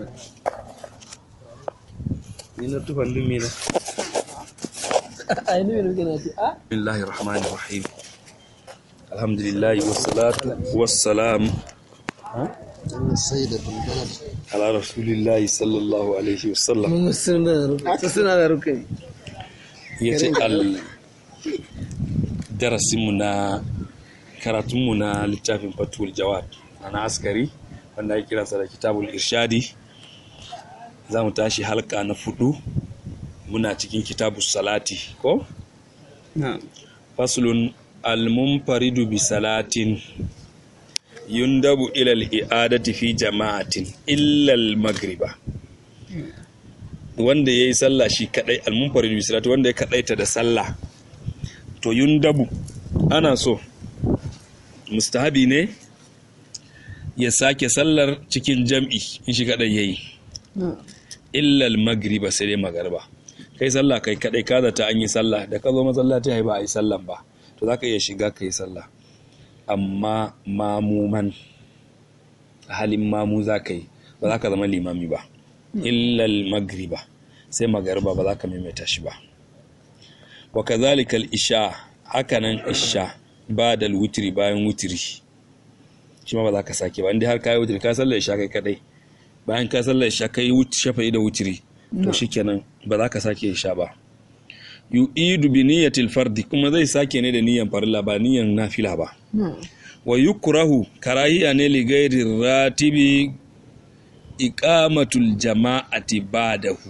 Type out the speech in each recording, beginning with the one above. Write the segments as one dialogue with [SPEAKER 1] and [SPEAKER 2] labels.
[SPEAKER 1] ni na tufan din me na
[SPEAKER 2] ai ne ne kana ce a
[SPEAKER 1] bismillahir rahmanir rahim alhamdulillah wassalatu wassalam
[SPEAKER 3] السيدة بالبلد
[SPEAKER 1] ala rasulillahi sallallahu alaihi wasallam
[SPEAKER 2] mun suna da rukai suna da rukai
[SPEAKER 1] yace al darasinmu na karatunmu na littafin fatul jawad na askari wanda ake kiransa da kitabul irshadi za mu tashi halka na fudu muna cikin kitabus salati ko
[SPEAKER 2] na
[SPEAKER 1] faslun almunfaridu bi salatin yundabu ila al-i'adati fi jama'atin illa al-maghriba wanda yayi sallah shi kadai almunfaridu bi salati wanda ya kadaita da sallah to yundabu ana so mustahabi ne ya sake sallar cikin jam'i in shi kadai yayi
[SPEAKER 2] na
[SPEAKER 1] illa al-maghriba sai dai magariba kai sallah kai kadai ka zata an yi sallah da ka zo masallaci ai ba a yi sallan ba to zaka iya shiga kai sallah amma mamuman a halin mamu za ka yi ba za ka zama limami ba illa al-maghriba sai magariba ba za ka maimaita shi ba wa kadhalika al-isha hakanan isha ba da wutiri bayan wutiri shi ma ba za ka sake ba inda har ka yi wutiri ka sallar isha kai kadai bayan ka sallar isha kai wut shafa'i da wutiri to shikenan ba za ka sake isha ba yu'idu bi niyyatil fardi kuma zai sake ne da niyyan farilla ba niyyan nafila ba
[SPEAKER 2] na
[SPEAKER 1] wa yukrahu karahiya ne li ghairi ratibi iqamatul jama'ati ba'dahu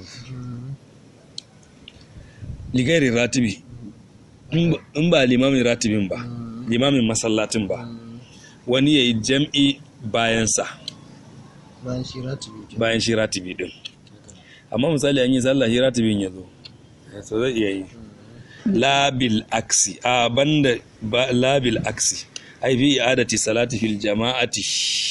[SPEAKER 1] li ghairi ratibi in ba- in ba limamin ratibin ba limamin masallatin ba wani yayi jam'i bayan sa
[SPEAKER 3] bayan shi ratibi ke
[SPEAKER 1] bayan shi ratibi din amma misali an yi sallah shi ratibin ya zo so zai iya yi labil aksi a banda ba- labil aksi ai fi i'adati salati fil jama'ati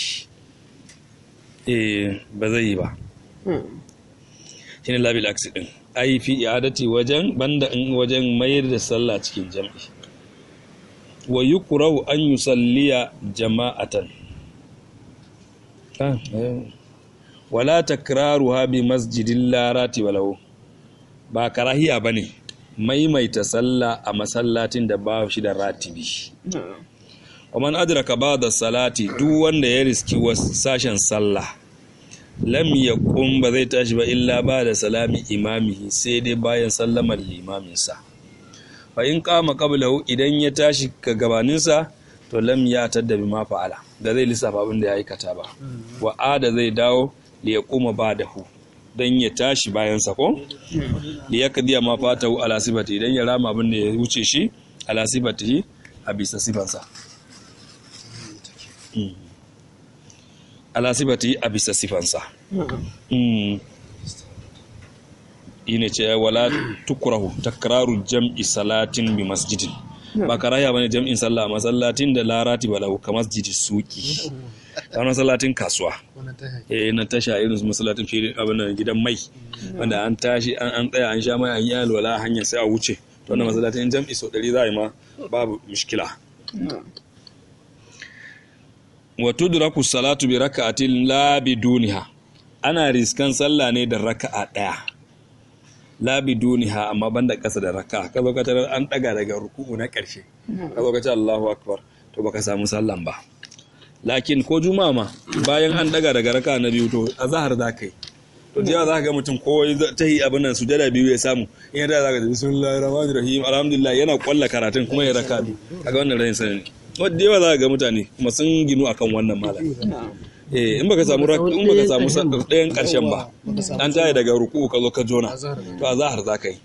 [SPEAKER 1] eh ba zai yi ba shine labil aksi din ai fi i'adati wajen banda in wajen mayar da sallah cikin jam'i wa yukrahu an yusalliya jama'atan ah eh. wala takraruha bi masjidin larati walau ba karahiya bane maimaita sallah a masallacin da ba shi da ratibi
[SPEAKER 2] na
[SPEAKER 1] wa man adraka ba'da salati duk wanda ya riski wasu sashen sallah lam yaqum ba zai tashi ba illa ba da salami imamihi sai dai bayan sallamar limaminsa fa in qama qablahu idan ya tashi ka gabaninsa to lam ya tadda bima fa'ala da zai lissafa abin da ya aikata ba wa ada zai dawo li yaquma ba'dahu dan ya tashi bayan sa ko li yakdiya ma fatahu ala sifati idan ya rama abin da ya wuce shi ala sifatihi a bisa sifansa Mm. ala sifati a bisa sifansa
[SPEAKER 2] na
[SPEAKER 1] Mm. ine ce wala tukrahu takraru jam'i salatin bi masjidin ba karaya bane jam'in sallah a masallatin da larati balahu ka masjidi suki kamar masallatin kasuwa
[SPEAKER 3] wannan ta haƙi
[SPEAKER 1] eh na tasha irin su masallatin filin abin nan gidan mai wanda an tashi an an tsaya an sha mai an yi alwala hanya sai a wuce to wannan masallatin jam'i sau ɗari za a yi ma babu mishkila
[SPEAKER 2] na
[SPEAKER 1] wa tudraku salatu bi raka'atin la biduniha ana riskan sallah ne da raka'a daya la biduniha amma banda kasa da raka'a ka zo ka tarar an daga daga ruku'u na karshe ka zo ka ce Allahu akbar to baka samu sallan ba lakin ko juma'a ma bayan an daga daga raka'a na biyu to azhar za ka yi to jiya za ka ga mutum ko ta yi abin nan sujada biyu ya samu in ya da za ka ji bismillahir rahmanir rahim alhamdulillah yana kwalla karatun kuma ya raka biyu kaga wannan rayin sani ne wadda yawa za ka ga mutane kuma sun ginu akan wannan malam
[SPEAKER 2] na
[SPEAKER 1] eh in baka samu rak- in baka samu sa- ɗayan ƙarshen ba an tayi daga ruku ka zo ka jona to a zahar za ka yi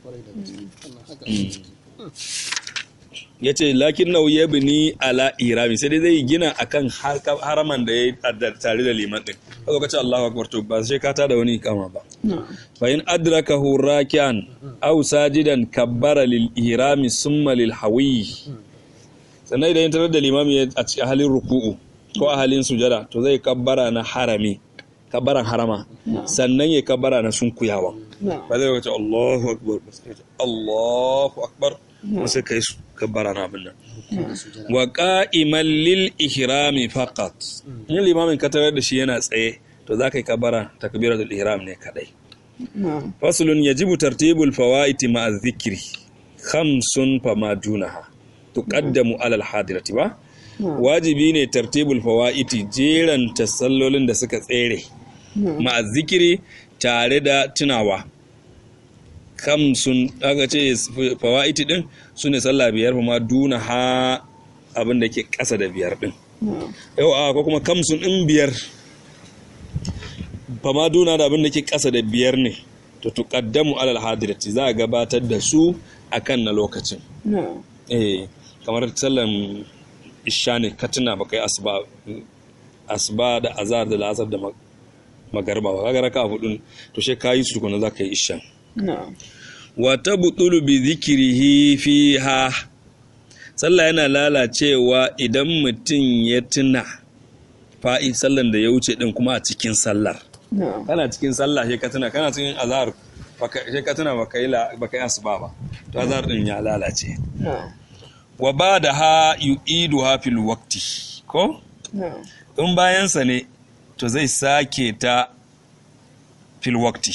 [SPEAKER 1] ya ce lakin nau ya bini ala irami sai dai zai gina akan har- haraman da ya yi tare da liman ɗin ka zo ka ce Allahu akbar to ba sai ka tada wani kama ba
[SPEAKER 2] na
[SPEAKER 1] fa in adrakahu rakian aw sajidan kabbara lil ihrami summa lil hawi sannan idan ya tarar da limami ya- a cikin halin ruku'u ko a halin sujada to zai kabbara na harami kabbaran harama sannan ya kabbara na sunkuyawa
[SPEAKER 2] na
[SPEAKER 1] ba zai wace Allahu akbar ba sai ya ce Allahu akbar ba sai kai su kabbara na abin nan wa qa'iman lil ihrami faqat in limamin ka tarar da shi yana tsaye to za ka yi kabara takbiratul ihram ne kadai
[SPEAKER 2] na'am
[SPEAKER 1] faslun yajibu tartibul fawaiti ma'a dhikri khamsun fama dunaha tuqaddamu alal hadirati ba wajibi ne tartibul fawaiti jeran tasallolin da suka tsere ma'a zikiri tare da tunawa khamsun aka ce fawaiti din sune sallah biyar fama dunaha abin da ke ƙasa da biyar din
[SPEAKER 2] na'am
[SPEAKER 1] yau a ko kuma kamsun in biyar fama duna da abin da ke ƙasa da biyar ne to tuqaddamu alal hadirati za a gabatar da su akan na lokacin
[SPEAKER 2] na'am
[SPEAKER 1] eh kamar sallan isha ne ka tuna ba kai asuba asuba da azhar da lasar da mag- magarba ba kaga raka hudu to sai kayi su kuma za ka yi isha
[SPEAKER 2] na'am
[SPEAKER 1] wa tabtulu bi dhikrihi fiha sallah yana lalacewa idan mutum ya tuna fa'i sallan da ya wuce din kuma a cikin sallar
[SPEAKER 2] na'am
[SPEAKER 1] kana cikin sallah sai ka tuna kana cikin azhar baka sai ka tuna baka yi la- baka yi asuba ba to azhar din ya lalace
[SPEAKER 2] na'am
[SPEAKER 1] wa ba'daha yu'iduha fil waqti ko
[SPEAKER 2] na'am
[SPEAKER 1] in bayansa ne to zai sake ta fil waqti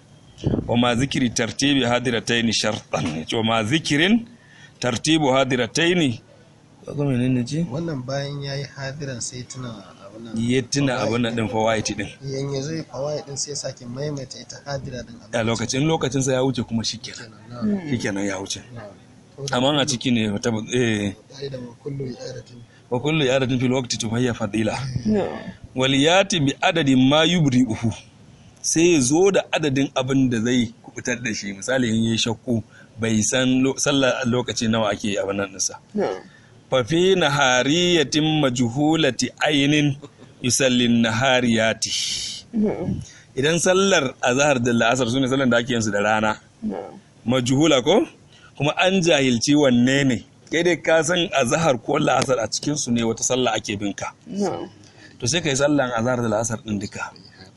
[SPEAKER 1] wa ma zikiri tartibi hadirataini shartan wa ma zikirin tartibu hadirataini ko menene ce
[SPEAKER 3] wannan bayan ya yi hadiran sai tuna abu nan
[SPEAKER 1] ya tuna abin nan din fawaiti din
[SPEAKER 3] yan ya zai fawaye din sai sake maimaita ita hadira din
[SPEAKER 1] a lokacin lokacin sa ya wuce kuma shikenan
[SPEAKER 3] kenan
[SPEAKER 1] shikenan ya wuce
[SPEAKER 3] na
[SPEAKER 1] amma a ciki ne wata eh
[SPEAKER 3] ai da kullu ya aratin
[SPEAKER 1] wa kullu yaratin fil waqti tuhayya fadila
[SPEAKER 2] na'am
[SPEAKER 1] waliyati bi adadin ma yubri'uhu sai ya zo da adadin abin da zai kubutar da shi misali in yi shakku bai san lo- sallar lokaci nawa ake abin nan nisa
[SPEAKER 2] na'am
[SPEAKER 1] fa fi nahariyatin majhulati aynin yusallin nahariyati
[SPEAKER 2] na'am
[SPEAKER 1] idan sallar azhar da la'asar sune sallar da ake yin su da rana
[SPEAKER 2] na'am
[SPEAKER 1] majhula ko kuma an jahilci wanne ne kai dai ka san azhar ko la'asar a cikin su ne wata sallah ake binka
[SPEAKER 2] na'am
[SPEAKER 1] to sai kai sallan azhar da la'asar din duka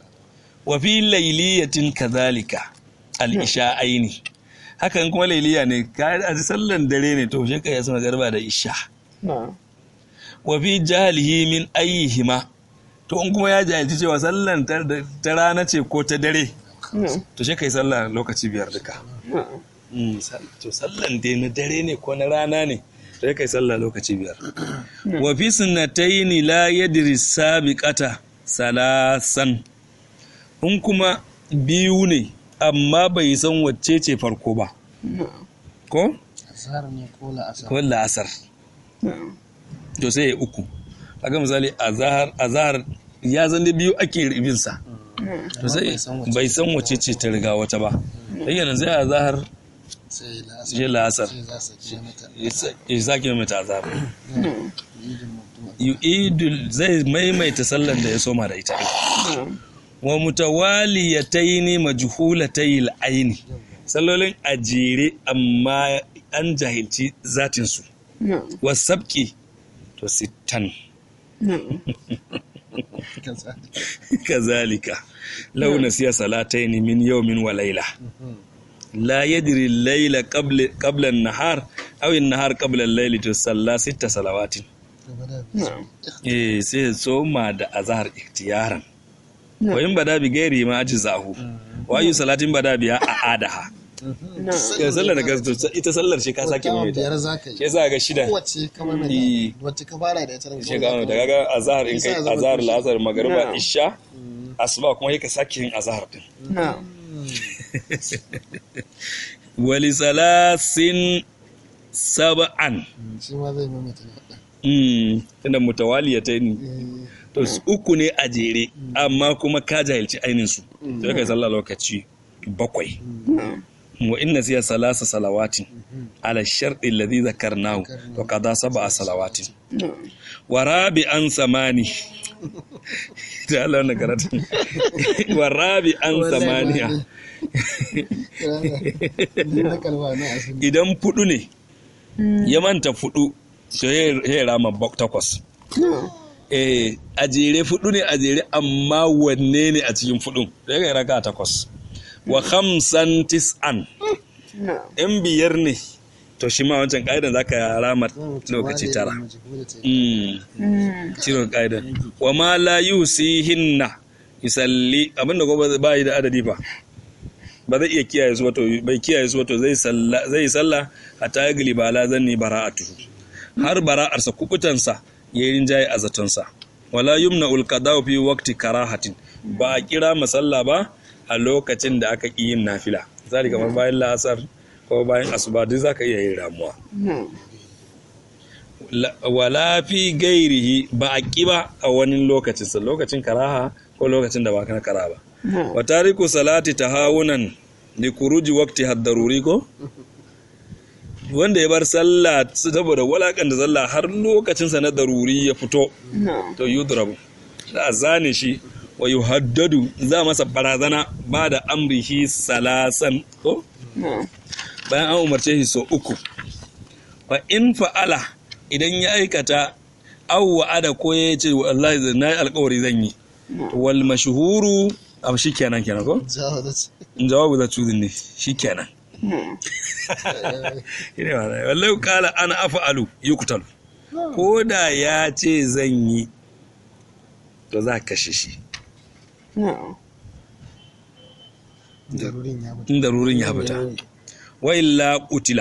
[SPEAKER 1] wa fi layliyatin kadhalika al-isha aini hakan kuma layliya ne ka a sallan dare ne to sai kai sama garba da isha
[SPEAKER 2] na'am
[SPEAKER 1] wa fi jahlihi min ayyihima to in kuma ya jahilci cewa sallan ta ta rana ce ko ta dare
[SPEAKER 2] na'am
[SPEAKER 1] to sai kai sallah lokaci biyar duka
[SPEAKER 2] na'am
[SPEAKER 1] Mm, sal- to sallan dai na dare ne ko na rana ne to sai kai sallah lokaci biyar wa fi sunnataini la yadri sabiqata salasan in kuma biyu ne amma bai san wacce ce farko ba
[SPEAKER 2] na'am
[SPEAKER 1] ko
[SPEAKER 3] azhar ne ko la asar
[SPEAKER 1] ko la'asar
[SPEAKER 2] na'am
[SPEAKER 1] to sai ya uku kaga misali azhar azhar ya zan da biyu ake ribin sa to sai bai san wacce ce ta riga wata ba sai yana zai azhar
[SPEAKER 3] sai la asar
[SPEAKER 1] sai la'asar
[SPEAKER 3] sai za su ce mata
[SPEAKER 1] ya sake mata azhar
[SPEAKER 2] na'am
[SPEAKER 3] idin mutum
[SPEAKER 1] yu'idul zai maimaita sallan da ya soma da ita
[SPEAKER 2] na'am
[SPEAKER 1] wa mutawaliyataini majhulatayil aini sallolin a jere amma an jahilci zatin su
[SPEAKER 2] na'am
[SPEAKER 1] wasabki to sittan
[SPEAKER 2] na'am
[SPEAKER 3] kansa
[SPEAKER 1] kazalika law nasiya salataini min yawmin wa layla la yadri al-layla qabla qabla an-nahar aw an-nahar qabla al-layli to salla sitta salawatin
[SPEAKER 3] gaba da
[SPEAKER 2] na'am
[SPEAKER 1] eh sai ya soma da azhar iktiyaran wa in bada bi gairi ma ajzahu wa ayu salatin bada biya a adaha
[SPEAKER 2] na'am
[SPEAKER 1] ya sallar da gasto ita sallar shi ka sake mai
[SPEAKER 3] biyar
[SPEAKER 1] ta
[SPEAKER 3] za ka
[SPEAKER 1] shi
[SPEAKER 3] yi
[SPEAKER 1] yasa ga shida
[SPEAKER 3] kowace kamar mai
[SPEAKER 1] Eh.
[SPEAKER 3] wacce ka fara da ita
[SPEAKER 1] shi ga da kaga azhar in kai
[SPEAKER 3] Yasa zama
[SPEAKER 1] azhar
[SPEAKER 3] tushe.
[SPEAKER 1] la'asar magriba
[SPEAKER 2] Na'am.
[SPEAKER 1] isha asuba kuma yake sake yin azhar din
[SPEAKER 2] na'am
[SPEAKER 1] wali salasin sab'an
[SPEAKER 3] shi ma zai maimaita na ɗan
[SPEAKER 1] mm tunda mutawaliyataini to su uku ne a jere amma kuma ka jahilci ainin su sai kai sallah lokaci bakwai
[SPEAKER 2] na'am
[SPEAKER 1] wa inna siya salasa salawatin ala sharɗi alladhi zakarnahu wa qada sab'a salawatin
[SPEAKER 2] na'am
[SPEAKER 1] wa rabi'an samani da Allah wannan karatun wa rabi'an samaniya
[SPEAKER 3] na kalma na asali
[SPEAKER 1] idan fudu ne ya manta fudu to ya ya rama bak takwas
[SPEAKER 2] na'am
[SPEAKER 1] eh a jere fudu ne a jere amma wanne ne a cikin fudun to ya raka takwas wa khamsan tis'an
[SPEAKER 2] na'am
[SPEAKER 1] in biyar ne to shi ma wancan ka'idan zaka rama lokaci tara Mm.
[SPEAKER 2] Mm.
[SPEAKER 1] ciro ƙa'idan wa ma la yusihinna yusalli abinda ko ba yi da adadi fa ba zai iya kiyaye su wato bai kiyaye su wato zai salla zai salla hatta ya gali bala zanni bara'atu har bara'arsa kubutansa yayin rinjaye a zatonsa wala yumna ulqada fi waqti karahatin ba a kira masalla ba a lokacin da aka ƙi yin nafila misali kamar bayan la'asar ko bayan asuba duk zaka iya yin ramuwa
[SPEAKER 2] na'am
[SPEAKER 1] La- wala fi gairihi ba a ƙi ba a wani lokacin sa lokacin karaha ko lokacin da ba kana kara ba
[SPEAKER 2] na'am
[SPEAKER 1] wa tariku salati tahawunan li kuruji waqti haddaruri ko wanda ya bar sallah saboda walakan da sallah har lokacin sa na daruri ya fito
[SPEAKER 2] na'am
[SPEAKER 1] to yudrabu za a zane shi wa yuhaddadu za masa barazana ba da amrihi salasan ko
[SPEAKER 2] na'am
[SPEAKER 1] bayan an umarce shi so uku fa in fa'ala idan ya aikata aw wa'ada ko ya ce wallahi zan nayi alƙawari zan yi wal mashhuru abu shikenan kenan ko
[SPEAKER 3] jawo da ce
[SPEAKER 1] in jawabu da cuzin ne shikenan
[SPEAKER 2] na'am
[SPEAKER 1] shine ma wallahi kala ana af'alu yuqtalu ko da ya ce zan yi to za ka kashe shi
[SPEAKER 2] na'am
[SPEAKER 3] darurin ya mutu
[SPEAKER 1] in darurin ya fita wa illa qutila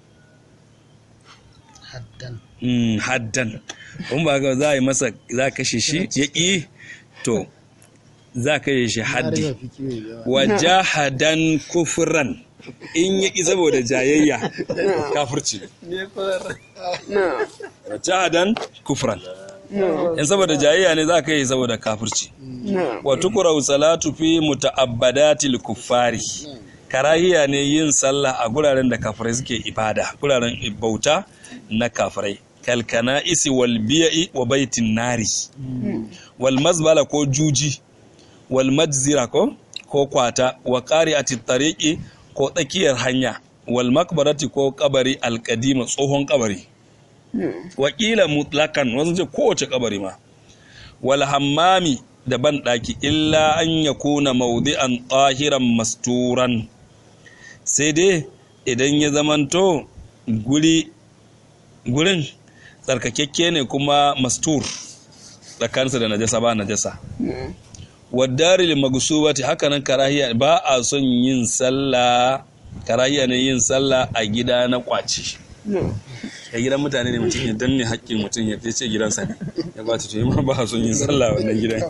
[SPEAKER 3] haddan
[SPEAKER 1] Mm, haddan kun ba ga za a yi masa za ka kashe shi ya ƙi to za ka yi shi haddi
[SPEAKER 3] har fi kiwo yawa
[SPEAKER 1] wa jahadan kufran in ya ƙi saboda jayayya kafirci
[SPEAKER 2] na'am
[SPEAKER 1] wa jahadan kufran
[SPEAKER 2] na'am
[SPEAKER 1] in saboda jayayya ne za ka yi saboda kafirci
[SPEAKER 2] na'am
[SPEAKER 1] wa tukurau salatu fi muta'abbadatil kuffari karahiya ne yin sallah a guraren da kafirai suke ibada guraren bauta na kafirai kalkana isi wal biya'i wa baitin nari wal mazbala ko juji wal majzira ko ko kwata wa qari'ati tariqi ko tsakiyar hanya wal makbarati ko kabari alqadima tsohon kabari wakila mutlakan wasu ce kowace kabari ma wal hammami da ban ɗaki illa an ya kuna maudi'an tahiran masturan sai dai idan ya zamanto guri gurin tsarkakekke ne kuma mastur tsakaninsa da najasa ba najasa waddari magusubati haka nan karahiya ba a son yin sallah karahiya ne yin sallah a gida na kwaci
[SPEAKER 2] na'am
[SPEAKER 1] a gidan mutane ne mutum ya danne haƙƙin mutum ya ce gidansa ne ya ba ta to ma ba a son yin sallah a wannan gidan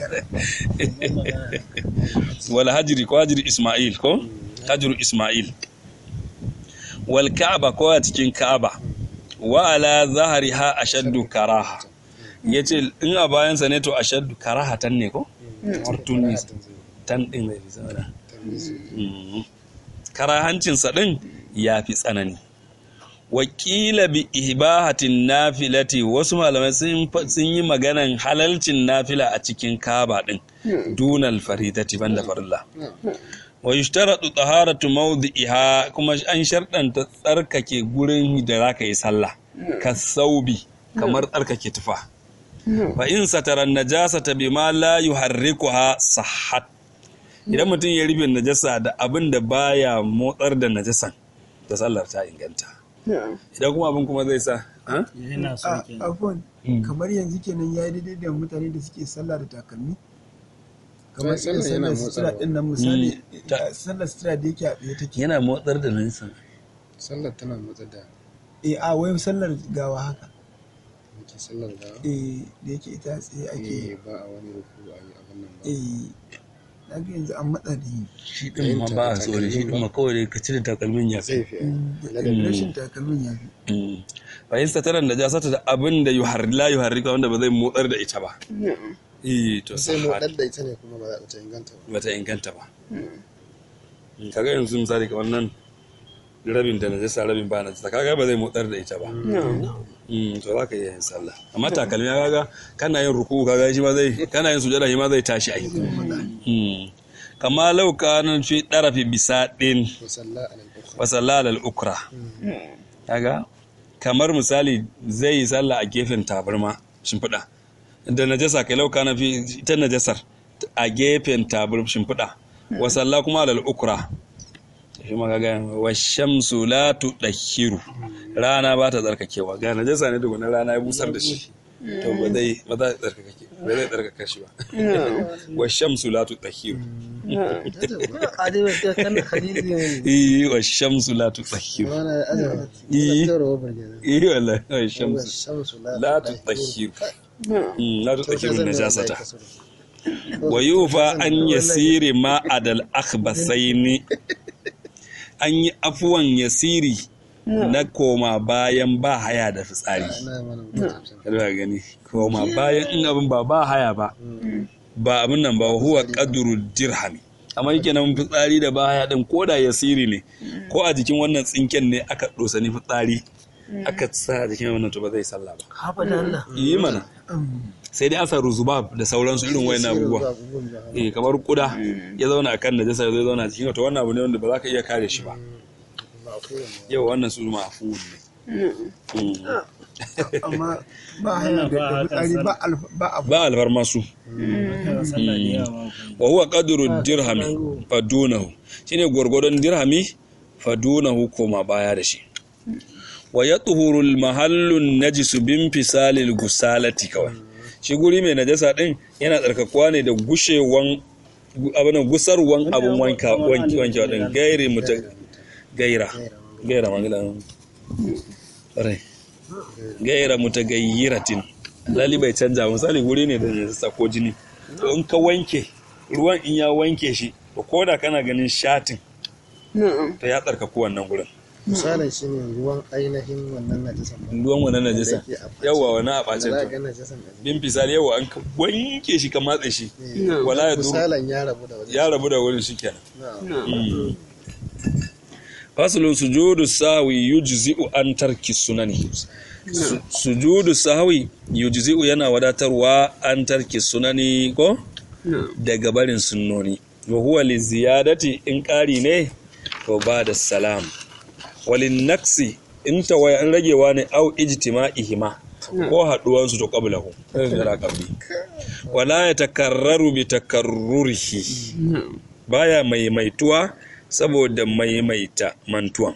[SPEAKER 1] wal hajri ko hajri isma'il ko hajru isma'il wal ka'aba ko a cikin ka'aba wa ala zahriha ashaddu karaha yace in a bayansa ne to ashaddu karahatan ne ko tartun ne tan din zai fi tsada Mm. karahancinsa din ya fi tsanani wakila bi ihbahatin nafilati wasu malamai sun fa- sun yi maganan halalcin nafila a cikin kaba din dunal faridati banda farilla wa yushtaratu taharatu mawdi'iha kuma an sharɗanta tsarkake gurin da zaka yi sallah ka saubi kamar tsarkake tufa fa in satara najasata bima la yuharrikuha sahhat idan mutum ya rufe najasa da abin da baya motsar da najasan da sallar ta inganta
[SPEAKER 2] na'am
[SPEAKER 1] idan kuma abin kuma zai sa ha?
[SPEAKER 4] yana so
[SPEAKER 5] a
[SPEAKER 4] kenan
[SPEAKER 5] afon
[SPEAKER 1] Mm.
[SPEAKER 5] kamar yanzu kenan ya yi daidai da mutane da suke sallah da takalmi kamar
[SPEAKER 3] Ai,
[SPEAKER 5] irin
[SPEAKER 3] sallah yana
[SPEAKER 5] sallar sutura
[SPEAKER 3] motsarwa.
[SPEAKER 5] din nan misali
[SPEAKER 1] Mm. Ta-
[SPEAKER 5] eh, sallar sutura da yake a tsaye take
[SPEAKER 1] yana motsar da najasan
[SPEAKER 3] sallar tana motsa da
[SPEAKER 5] eh a wai sallar gawa haka
[SPEAKER 3] muke sallar da
[SPEAKER 5] eh da yake ita a tsaye ake
[SPEAKER 3] eh ba a wani ruku a yi abin nan ba
[SPEAKER 5] eh na ga yanzu an matsa da yi
[SPEAKER 1] shi din ma ba a so da shi din ma kawai dai ka cire takalmin ya
[SPEAKER 3] zai
[SPEAKER 1] fi
[SPEAKER 3] fi
[SPEAKER 5] Mm,
[SPEAKER 3] na da
[SPEAKER 5] rashin takalmin ya fi
[SPEAKER 1] fa yin sataran najasata da abin da yuhar la yuharrika wanda ba zai motsar da ita ba
[SPEAKER 2] na'am
[SPEAKER 1] eh to
[SPEAKER 3] sai
[SPEAKER 1] sahhat
[SPEAKER 3] motsar da ita ne kuma ba za ta inganta ba
[SPEAKER 1] bata inganta ba kaga yanzu misali kamar nan rabin da najasa rabin ba najasa kaga ba zai motsar da ita ba
[SPEAKER 2] na'am
[SPEAKER 1] Mm, to za ka iya yin sallah amma takalmi ya kaga kana yin ruku kaga shi ma zai kana yin sujada shi ma zai tashi ai Mm. kama lau kana fi darafi bisa din
[SPEAKER 3] ko sallah a nan uku
[SPEAKER 1] wa sallala al-ukra kaga kamar misali zai yi sallah a gefen tabarma shimfiɗa da najasa kai lau kana fi ita najasar a gefen tabar shimfiɗa wa salla kuma alal ukra shi ma kaga wa shamsu la tudakhiru rana ba ta tsarkakewa ga najasa ne daga rana ya busar da shi to ba zai ba za ta tsarkake bai zai tsarkaka shi ba wa shamsu la tutahhiru
[SPEAKER 2] Adai ta kan hadisi ne.
[SPEAKER 1] eh wa shamsu la tutahhiru
[SPEAKER 3] Wani azaba.
[SPEAKER 1] Eh.
[SPEAKER 3] Zaro burge.
[SPEAKER 1] eh wallahi wa shamsu
[SPEAKER 3] Shamsu
[SPEAKER 1] la tutahhiru Mm, la tutahhiru
[SPEAKER 3] Kasar
[SPEAKER 1] najasata
[SPEAKER 3] kasar.
[SPEAKER 1] wa yufa an yasiri ma adal akhbasaini an yi afuwan yasiri na koma bayan ba haya da fitsari
[SPEAKER 3] Ina mana mutum.
[SPEAKER 1] kada gani koma bayan in abin ba ba haya ba ba abin nan ba huwa qadru dirhami amma yake nan fitsari da ba haya din koda yasiri ne ko a jikin wannan tsinken ne aka dosa ni fitsari aka sa a jikin wannan to ba zai sallah ba
[SPEAKER 2] Haba da Allah.
[SPEAKER 1] yi mana sai dai asa ruzubab da sauransu irin wayan abubuwa eh kamar kuda ya zauna akan najasa zai zauna cikin to wannan abu ne wanda ba za ka iya kare shi ba yau wannan su mafu ne Mm.
[SPEAKER 5] amma ba haya da fitsari ba alfa ba abu
[SPEAKER 1] ba alfarma su wa huwa qadru dirhami fadunahu shine gwargwadon dirhami fadunahu koma baya da shi wa yatuhuru al-mahallu najisu bin fisalil gusalati kawai shi guri mai najasa din yana tsarkakuwa ne da gushewan abin gusarwan abin wanka wanki wanki din gairi muta gaira gaira magana rai gaira mutagayyiratin lali bai canja ba. misali guri ne da najasa ko jini to in ka wanke ruwan in ya wanke shi to koda kana ganin shatin to ya tsarkaku wannan gurin
[SPEAKER 3] Misalin shi ne ruwan ainihin wannan najasan. ba.
[SPEAKER 1] ruwan wannan najasa
[SPEAKER 3] Wanda yake a ɓace.
[SPEAKER 1] yawa wani a
[SPEAKER 3] Da
[SPEAKER 1] bacin
[SPEAKER 3] za
[SPEAKER 1] to
[SPEAKER 3] ga najasan da
[SPEAKER 1] bin fisali yawa an ka wanke shi ka matse shi
[SPEAKER 2] No.
[SPEAKER 1] wala ya duru
[SPEAKER 3] misalan ya rabu da wajen.
[SPEAKER 1] ya rabu da wurin shi kenan
[SPEAKER 2] No.
[SPEAKER 1] fasulun sujudu sahwi yujzi'u an tarki sunani Su- sujudu sahwi yujzi'u yana wadatarwa an tarki sunani ko
[SPEAKER 2] No.
[SPEAKER 1] daga barin sunnoni wa huwa li ziyadati in ƙari ne to ba da salam walin naksi in tawaya in ragewa ne au ijtima'ihima ko haduwan su to qablahu da qabli wala yatakarraru bi takarrurihi
[SPEAKER 2] No.
[SPEAKER 1] baya maimaituwa saboda maimaita mantuwan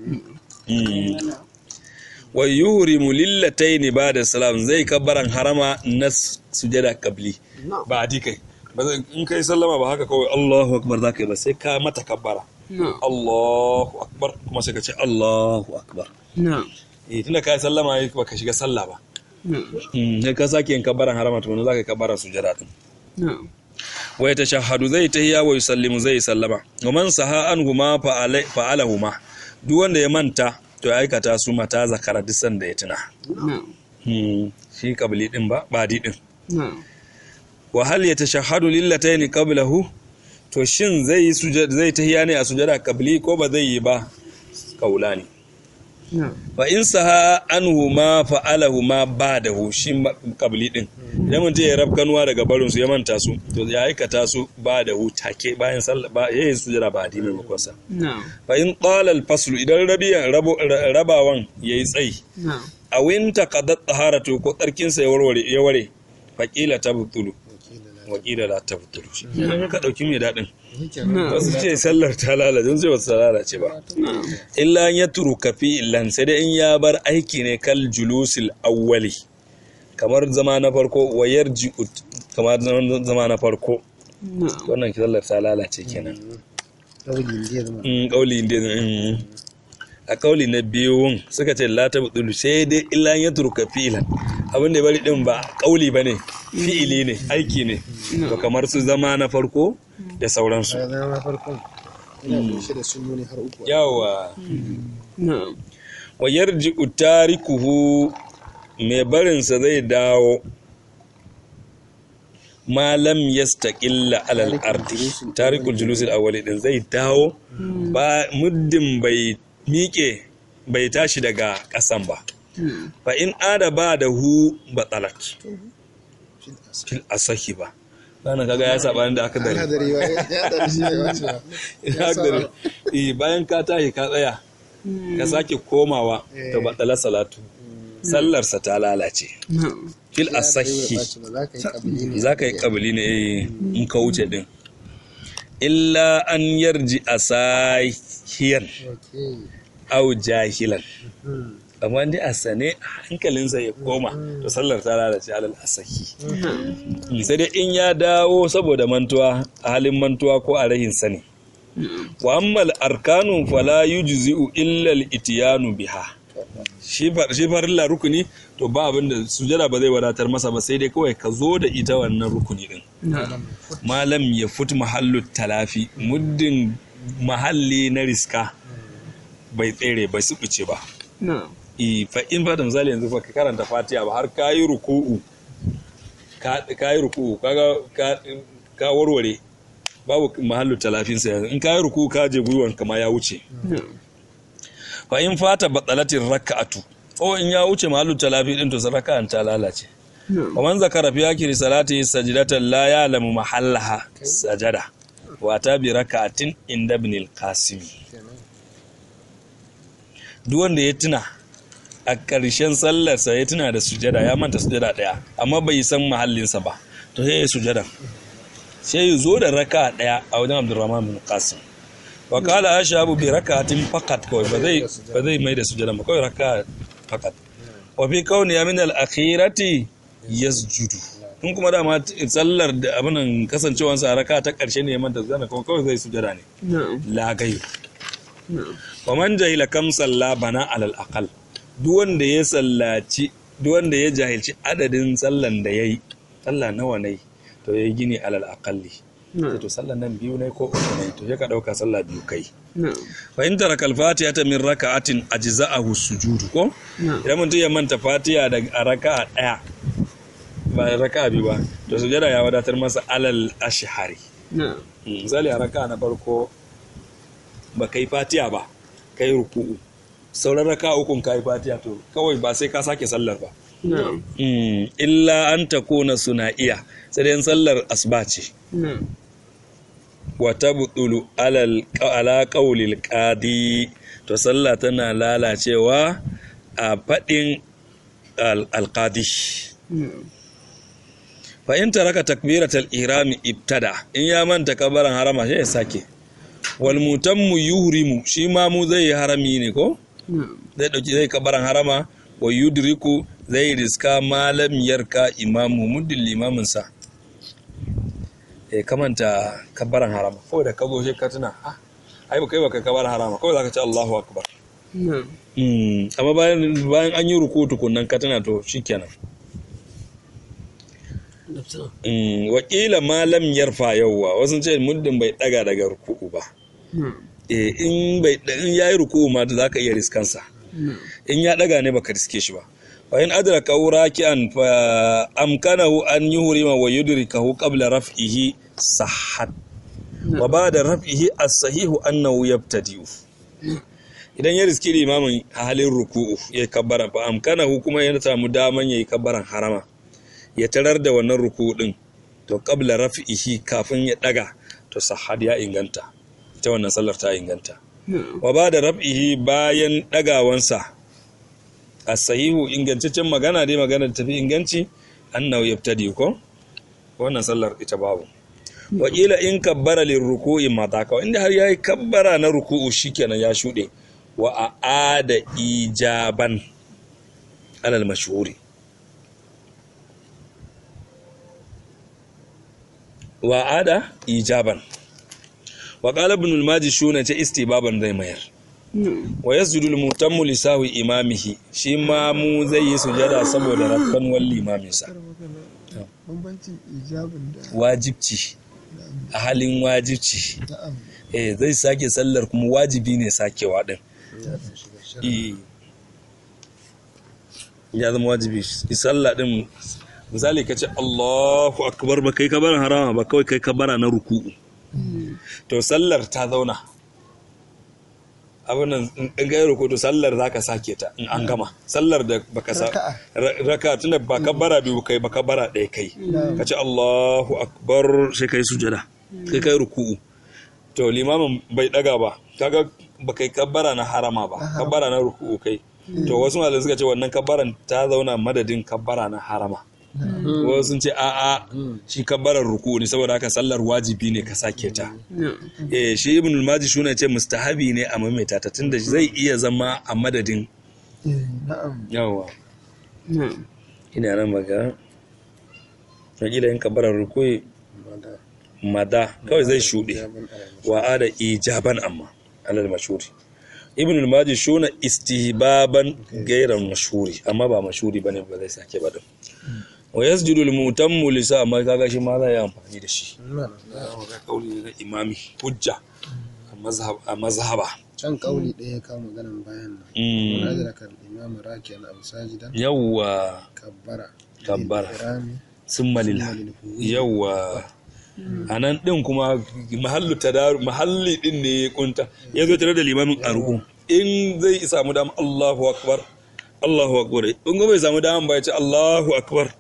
[SPEAKER 1] Mm. wa yuhrimu lillataini ba'da salam zai kabbaran harama na sujada qabli ba di kai ba zai in kai sallama ba haka kawai Allahu akbar za ka yi ba sai ka mata kabbara
[SPEAKER 2] No.
[SPEAKER 1] Allahu akbar kuma sai ka ce Allahu akbar
[SPEAKER 2] No.
[SPEAKER 1] eh tunda ka yi sallama yi ba ka shiga sallah ba
[SPEAKER 2] No.
[SPEAKER 1] mm sai ka sake yin kabbaran harama to za ka yi kabbara sujada din
[SPEAKER 2] No.
[SPEAKER 1] wa ya tashahhadu zai tahiyya wa yusallimu zai sallama wa man saha anhuma fa'alahuma duk wanda ya manta to ya aikata su mata zakara duk sanda ya tuna
[SPEAKER 2] No.
[SPEAKER 1] Hmm, shi kabli din ba ba di din
[SPEAKER 2] No.
[SPEAKER 1] wa hal yatashahhadu lillataini qablahu to shin zai yi sujada zai tahiya ne a sujada kabli ko ba zai yi ba kaulani
[SPEAKER 2] No.
[SPEAKER 1] fa in saha anhuma fa'alahuma ba'dahu shi ma- kabli din idan mutum ya rabkanuwa daga barin su ya manta su to ya aikata su ba'dahu take bayan sallah ba yayin sujada ba di maimakon sa
[SPEAKER 2] No.
[SPEAKER 1] fa in qala al-faslu idan rabiyan rabo- ra- rabawan yayi tsayi
[SPEAKER 2] No.
[SPEAKER 1] a winta qadat taharatu ko tsarkin sa ya warware ya ware faqila tabtulu wakila la tabtulu shi kenan ka dauki mai dadin
[SPEAKER 2] No.
[SPEAKER 1] wasu ce sallar ta lalace sun ce ba ta lalace ba
[SPEAKER 2] No.
[SPEAKER 1] illa an ya turuka fi illan sai dai in ya bar aiki ne kal julusil awwali kamar zama na farko wayar ji'ut kamar zama na farko
[SPEAKER 2] No.
[SPEAKER 1] wannan sallar ta lalace kenan
[SPEAKER 3] Ɗauli da ya zama.
[SPEAKER 1] in kauli inda in a kauli na biyun suka ce la tabdulu sai dai illa an ya turuka fi illan abin da ya bari din ba kauli bane fi'ili ne aiki ne to kamar su zama na farko da sauransu
[SPEAKER 3] Ya zama na farkon. Ina kunshe da sunnoni har uku.
[SPEAKER 1] yawa
[SPEAKER 2] No.
[SPEAKER 1] wa yarji'u tarikuhu mai barinsa zai dawo malam yastaqilla alal ardi tarikul julusil awwali din zai dawo ba muddin bai miƙe bai tashi daga ƙasan ba fa in ada ba da hu batsalat fil asahi ba sana kaga ya saba da aka dare
[SPEAKER 3] Hadari ba ya da shi ya wace ba.
[SPEAKER 1] ya dare eh bayan ka tashi ka tsaya ka sake komawa to batsalar salatu sallarsa ta lalace
[SPEAKER 2] No.
[SPEAKER 1] fil asahi
[SPEAKER 3] Za ka yi kabili ne.
[SPEAKER 1] za ka yi kabili ne eh, in ka wuce din illa an yarji a sahiyan
[SPEAKER 3] Okay.
[SPEAKER 1] au jahilan amma dai a sane hankalinsa ya koma to sallar ta lalace alal asahi sai dai in ya dawo saboda mantuwa a halin mantuwa ko a rahin sani wa ammal arkanu fala yujzi'u illa al-ityanu biha shi far shi farilla rukuni to ba abin da sujada ba zai wadatar masa ba sai dai kawai ka zo da ita wannan rukuni din malam ya fut mahallu talafi muddin mahalli na riska bai tsere bai subuce ba i fa in fa da misali yanzu fa ka karanta fatiha ba har kayi ruku'u ka kayi ruku'u kaga ka ka warware babu mahallu talafin sa yanzu in kayi ruku'u ka je gwiwan kama ya wuce fa in fata batsalatin raka'atu ko in ya wuce mahallu talafi din to raka'an ta lalace wa man zakara fi akiri salati sajdatan la ya'lamu mahallaha sajada wa ta bi raka'atin inda ibn al-qasim duk wanda ya tuna a ƙarshen sallarsa ya tuna da sujada ya manta sujada ɗaya amma bai san mahallinsa ba to sai ya sujada sai ya zo da raka ɗaya a wajen abdurrahman bin qasim wa kala ashabu bi rakatin faqat kawai ba zai ba zai mai da sujada ba kawai raka faqat wa fi kauni min al akhirati yasjudu in kuma dama sallar da abinan kasancewansa a raka ta ƙarshe ne ya manta sujada kuma kawai zai sujada ne la gairu wa man jahila kam salla bana alal aqal duk wanda ya sallaci duk wanda ya jahilci adadin sallan da yayi sallah nawa ne to yayi gini alal aqalli sai to sallan nan biyu ne ko uku ne to sai ka dauka sallah biyu kai fa in taraka al-fatiha min raka'atin ajza'ahu sujudu ko idan mutum ya manta fatiha da a raka'a daya ba raka'a biyu ba to sujada ya wadatar masa alal ashhari misali a raka'a na farko ba kai fatiya ba kai ruku'u sauran raka ukun kai fatiya to kawai ba sai ka sake sallar ba illa an ta kona suna iya sai dai sallar asuba ce wa tabtulu alal ala qawlil qadi to sallah tana lalacewa a fadin alqadi fa in taraka takbiratal ihrami ibtada in ya manta kabaran harama sai ya sake walmutanmu yuhrimu shi ma mu zai yi harami ne ko zai dauki zai kabaran harama wa yudriku zai riska malam yarka imamu muddin limamin sa eh kamanta kabaran harama kawai da kazo shi ka tuna ah ai ba kai ba kai kabaran harama kawai zaka ce Allahu akbar mm amma bayan bayan an yi ruku tukunnan ka tuna to shikenan wakila malam yarfa yauwa wasu ce muddin bai daga daga ruku'u ba in bai in yayi ruku'u ma da zaka iya riskansa in ya daga ne baka riske shi ba fa in adraka raki'an fa amkanahu an yuhrima wa yudrikahu qabla raf'ihi sahhat wa ba'da raf'ihi as-sahihu annahu yabtadi'u idan ya riski limamin halin ruku'u ya kabbara fa amkanahu kuma ya samu daman yayi kabbaran harama ya tarar da wannan ruku din to qabla raf'ihi kafin ya daga to sahad ya inganta ita wannan sallar ta inganta wa ba da raf'ihi bayan dagawansa as-sahihu ingantaccen magana dai magana da tafi inganci annahu yabtadi ko wannan sallar ita babu wa ila in kabbara lirruku'i mataka inda har yayi kabbara na ruku'u shikenan ya shude wa aada ijaban alal mashhuri wa ada ijaban wa qala ibn al-maji shuna ce istibaban zai mayar wa yasjudu al-mutammu li sahwi imamihi shi ma mu zai yi sujada saboda rakkan wal limamin sa
[SPEAKER 5] bambancin ijabin da
[SPEAKER 1] wajibci a halin wajibci
[SPEAKER 3] na'am
[SPEAKER 1] eh zai sake sallar kuma wajibi ne sakewa din Eh. ya zama wajibi sallah din misali ka ce Allahu akbar ba kai kabarin harama ba kawai kai kabara na ruku'u to sallar ta zauna abin nan in ga ruku to sallar zaka sake ta in an gama sallar da baka sa
[SPEAKER 3] Raka'a.
[SPEAKER 1] ra- raka tunda ba kabara biyu kai ba kabara ɗaya kai ka ce Allahu akbar sai kai sujada kai kai ruku'u to limamin bai daga ba kaga ba kai kabbara na harama ba kabbara na ruku'u kai to wasu malamai suka ce wannan kabbaran ta zauna madadin kabbara na harama wasu sun ce a'a shi kabbarar ruku'u ne saboda haka sallar wajibi ne ka sake ta eh shi ibn al-maji shuna ce mustahabi ne a maimaita ta tunda zai iya zama a madadin
[SPEAKER 5] na'am
[SPEAKER 1] yawa
[SPEAKER 2] na'am
[SPEAKER 1] ina nan maga wakila yin kabarar rukui mada kawai zai shuɗe wa ada ijaban amma alal mashuri ibn al-maji shuna istihbaban gairan mashuri amma ba mashuri bane ba zai sake ba din wa yasjudu al-mutammu lisa amma kaga shi ma zai yi amfani da shi ga kauli na imami hujja a mazhab a mazhaba
[SPEAKER 3] can kauli ɗaya ya kawo maganan bayan nan
[SPEAKER 1] Mm.
[SPEAKER 3] wani adraka al-imam raki'an aw sajidan
[SPEAKER 1] yawwa
[SPEAKER 3] kabbara
[SPEAKER 1] Kabbara.
[SPEAKER 3] Ihrami,
[SPEAKER 1] summa lil yawwa a nan ɗin kuma mahallu tadaru mahalli ɗin ne ya kunta ya zo tare da limamin arhu in zai samu dama Allahu akbar Allahu akbar in kuma bai samu dama ba ya ce Allahu akbar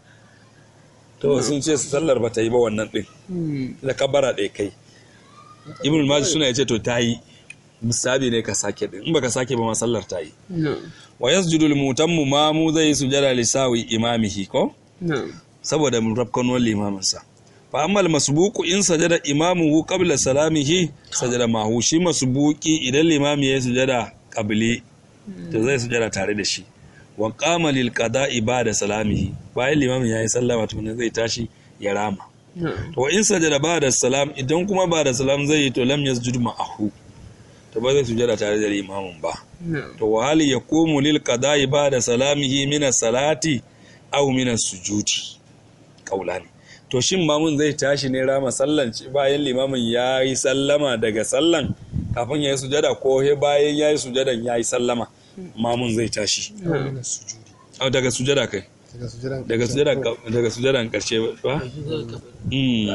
[SPEAKER 1] to sun ce sallar ba ta yi ba wannan ɗin da kabara ɗaya kai ibn maji suna ya ce to ta yi musabi ne ka sake ɗin in baka sake ba ma sallar ta yi
[SPEAKER 2] na'am
[SPEAKER 1] wa yasjudu al-mutammu ma mu zai sujada lisawi imamihi ko
[SPEAKER 2] na'am
[SPEAKER 1] saboda rafkanuwar limaminsa fa ammal masbuku in sajada imamuhu qabla salamihi sajada mahu shi masbuki idan limami ya sujada qabli to zai sujada tare da shi wa qama lil qada'i ba'da salamihi bayan limamin yayi sallama to ne zai tashi ya rama
[SPEAKER 2] na'am
[SPEAKER 1] to in sajada ba'da salam idan kuma ba'da salam zai yi to lam yasjud ma'ahu to ba zai sujada tare da limamin ba
[SPEAKER 2] na'am
[SPEAKER 1] to wa hal yaqumu lil qada'i ba'da salamihi min as-salati aw min as-sujudi kaulani to shin mamun zai tashi ne rama sallan ci- bayan limamin ya yi sallama daga sallan kafin ya yi sujada ko he bayan ya yi sujadan ya yi sallama mamun zai tashi
[SPEAKER 3] min as-sujudi
[SPEAKER 1] Au, daga sujada kai
[SPEAKER 3] daga sujudan
[SPEAKER 1] daga sujada daga sujadan karshe ba Mm.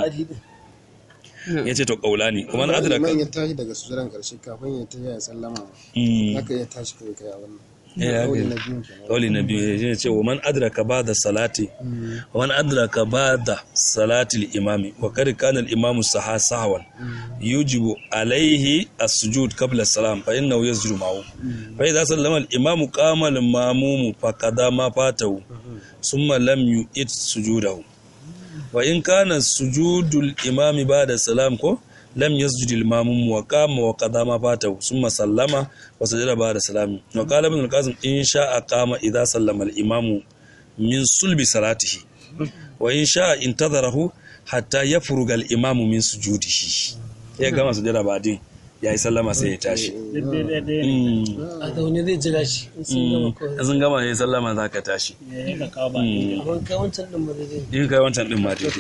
[SPEAKER 1] ya ce to kaulani kuma na adraka
[SPEAKER 3] man ya tashi daga sujudan karshe kafin ya tashi ya sallama
[SPEAKER 1] Mm.
[SPEAKER 3] haka ya tashi kai kai a wannan
[SPEAKER 1] Eh, haka
[SPEAKER 3] kauli
[SPEAKER 1] ne.
[SPEAKER 3] na biyun kenan
[SPEAKER 1] kauli na biyu ya ce wa man adraka ba da salati wa man adraka ba da salatil imami wa kad kana al imamu saha sahwan yujibu alaihi as-sujud qabla as-salam fa innahu yasjudu ma'ahu fa idza sallama al imamu qama al mamumu fa qada ma fatahu thumma lam yu'id sujudahu wa in kana sujudul imami ba'da salam ko lam yasjud al mamum wa qama wa qada ma fatahu thumma sallama wa sajada ba'da salam wa qala ibn al qasim in sha'a qama idha sallama al imamu min sulbi salatihi wa in sha'a intadharahu hatta yafruga al imamu min sujudihi ya gama sujada ba'din yayi sallama sai ya tashi Mm.
[SPEAKER 2] a zaune zai jira shi in sun gama
[SPEAKER 1] Mm.
[SPEAKER 2] kawai
[SPEAKER 1] sun gama yayi sallama zaka tashi
[SPEAKER 2] ya yi da kawo ba
[SPEAKER 1] Mm.
[SPEAKER 2] amma kai wancan din ba zai
[SPEAKER 1] in kai wancan din ma daidai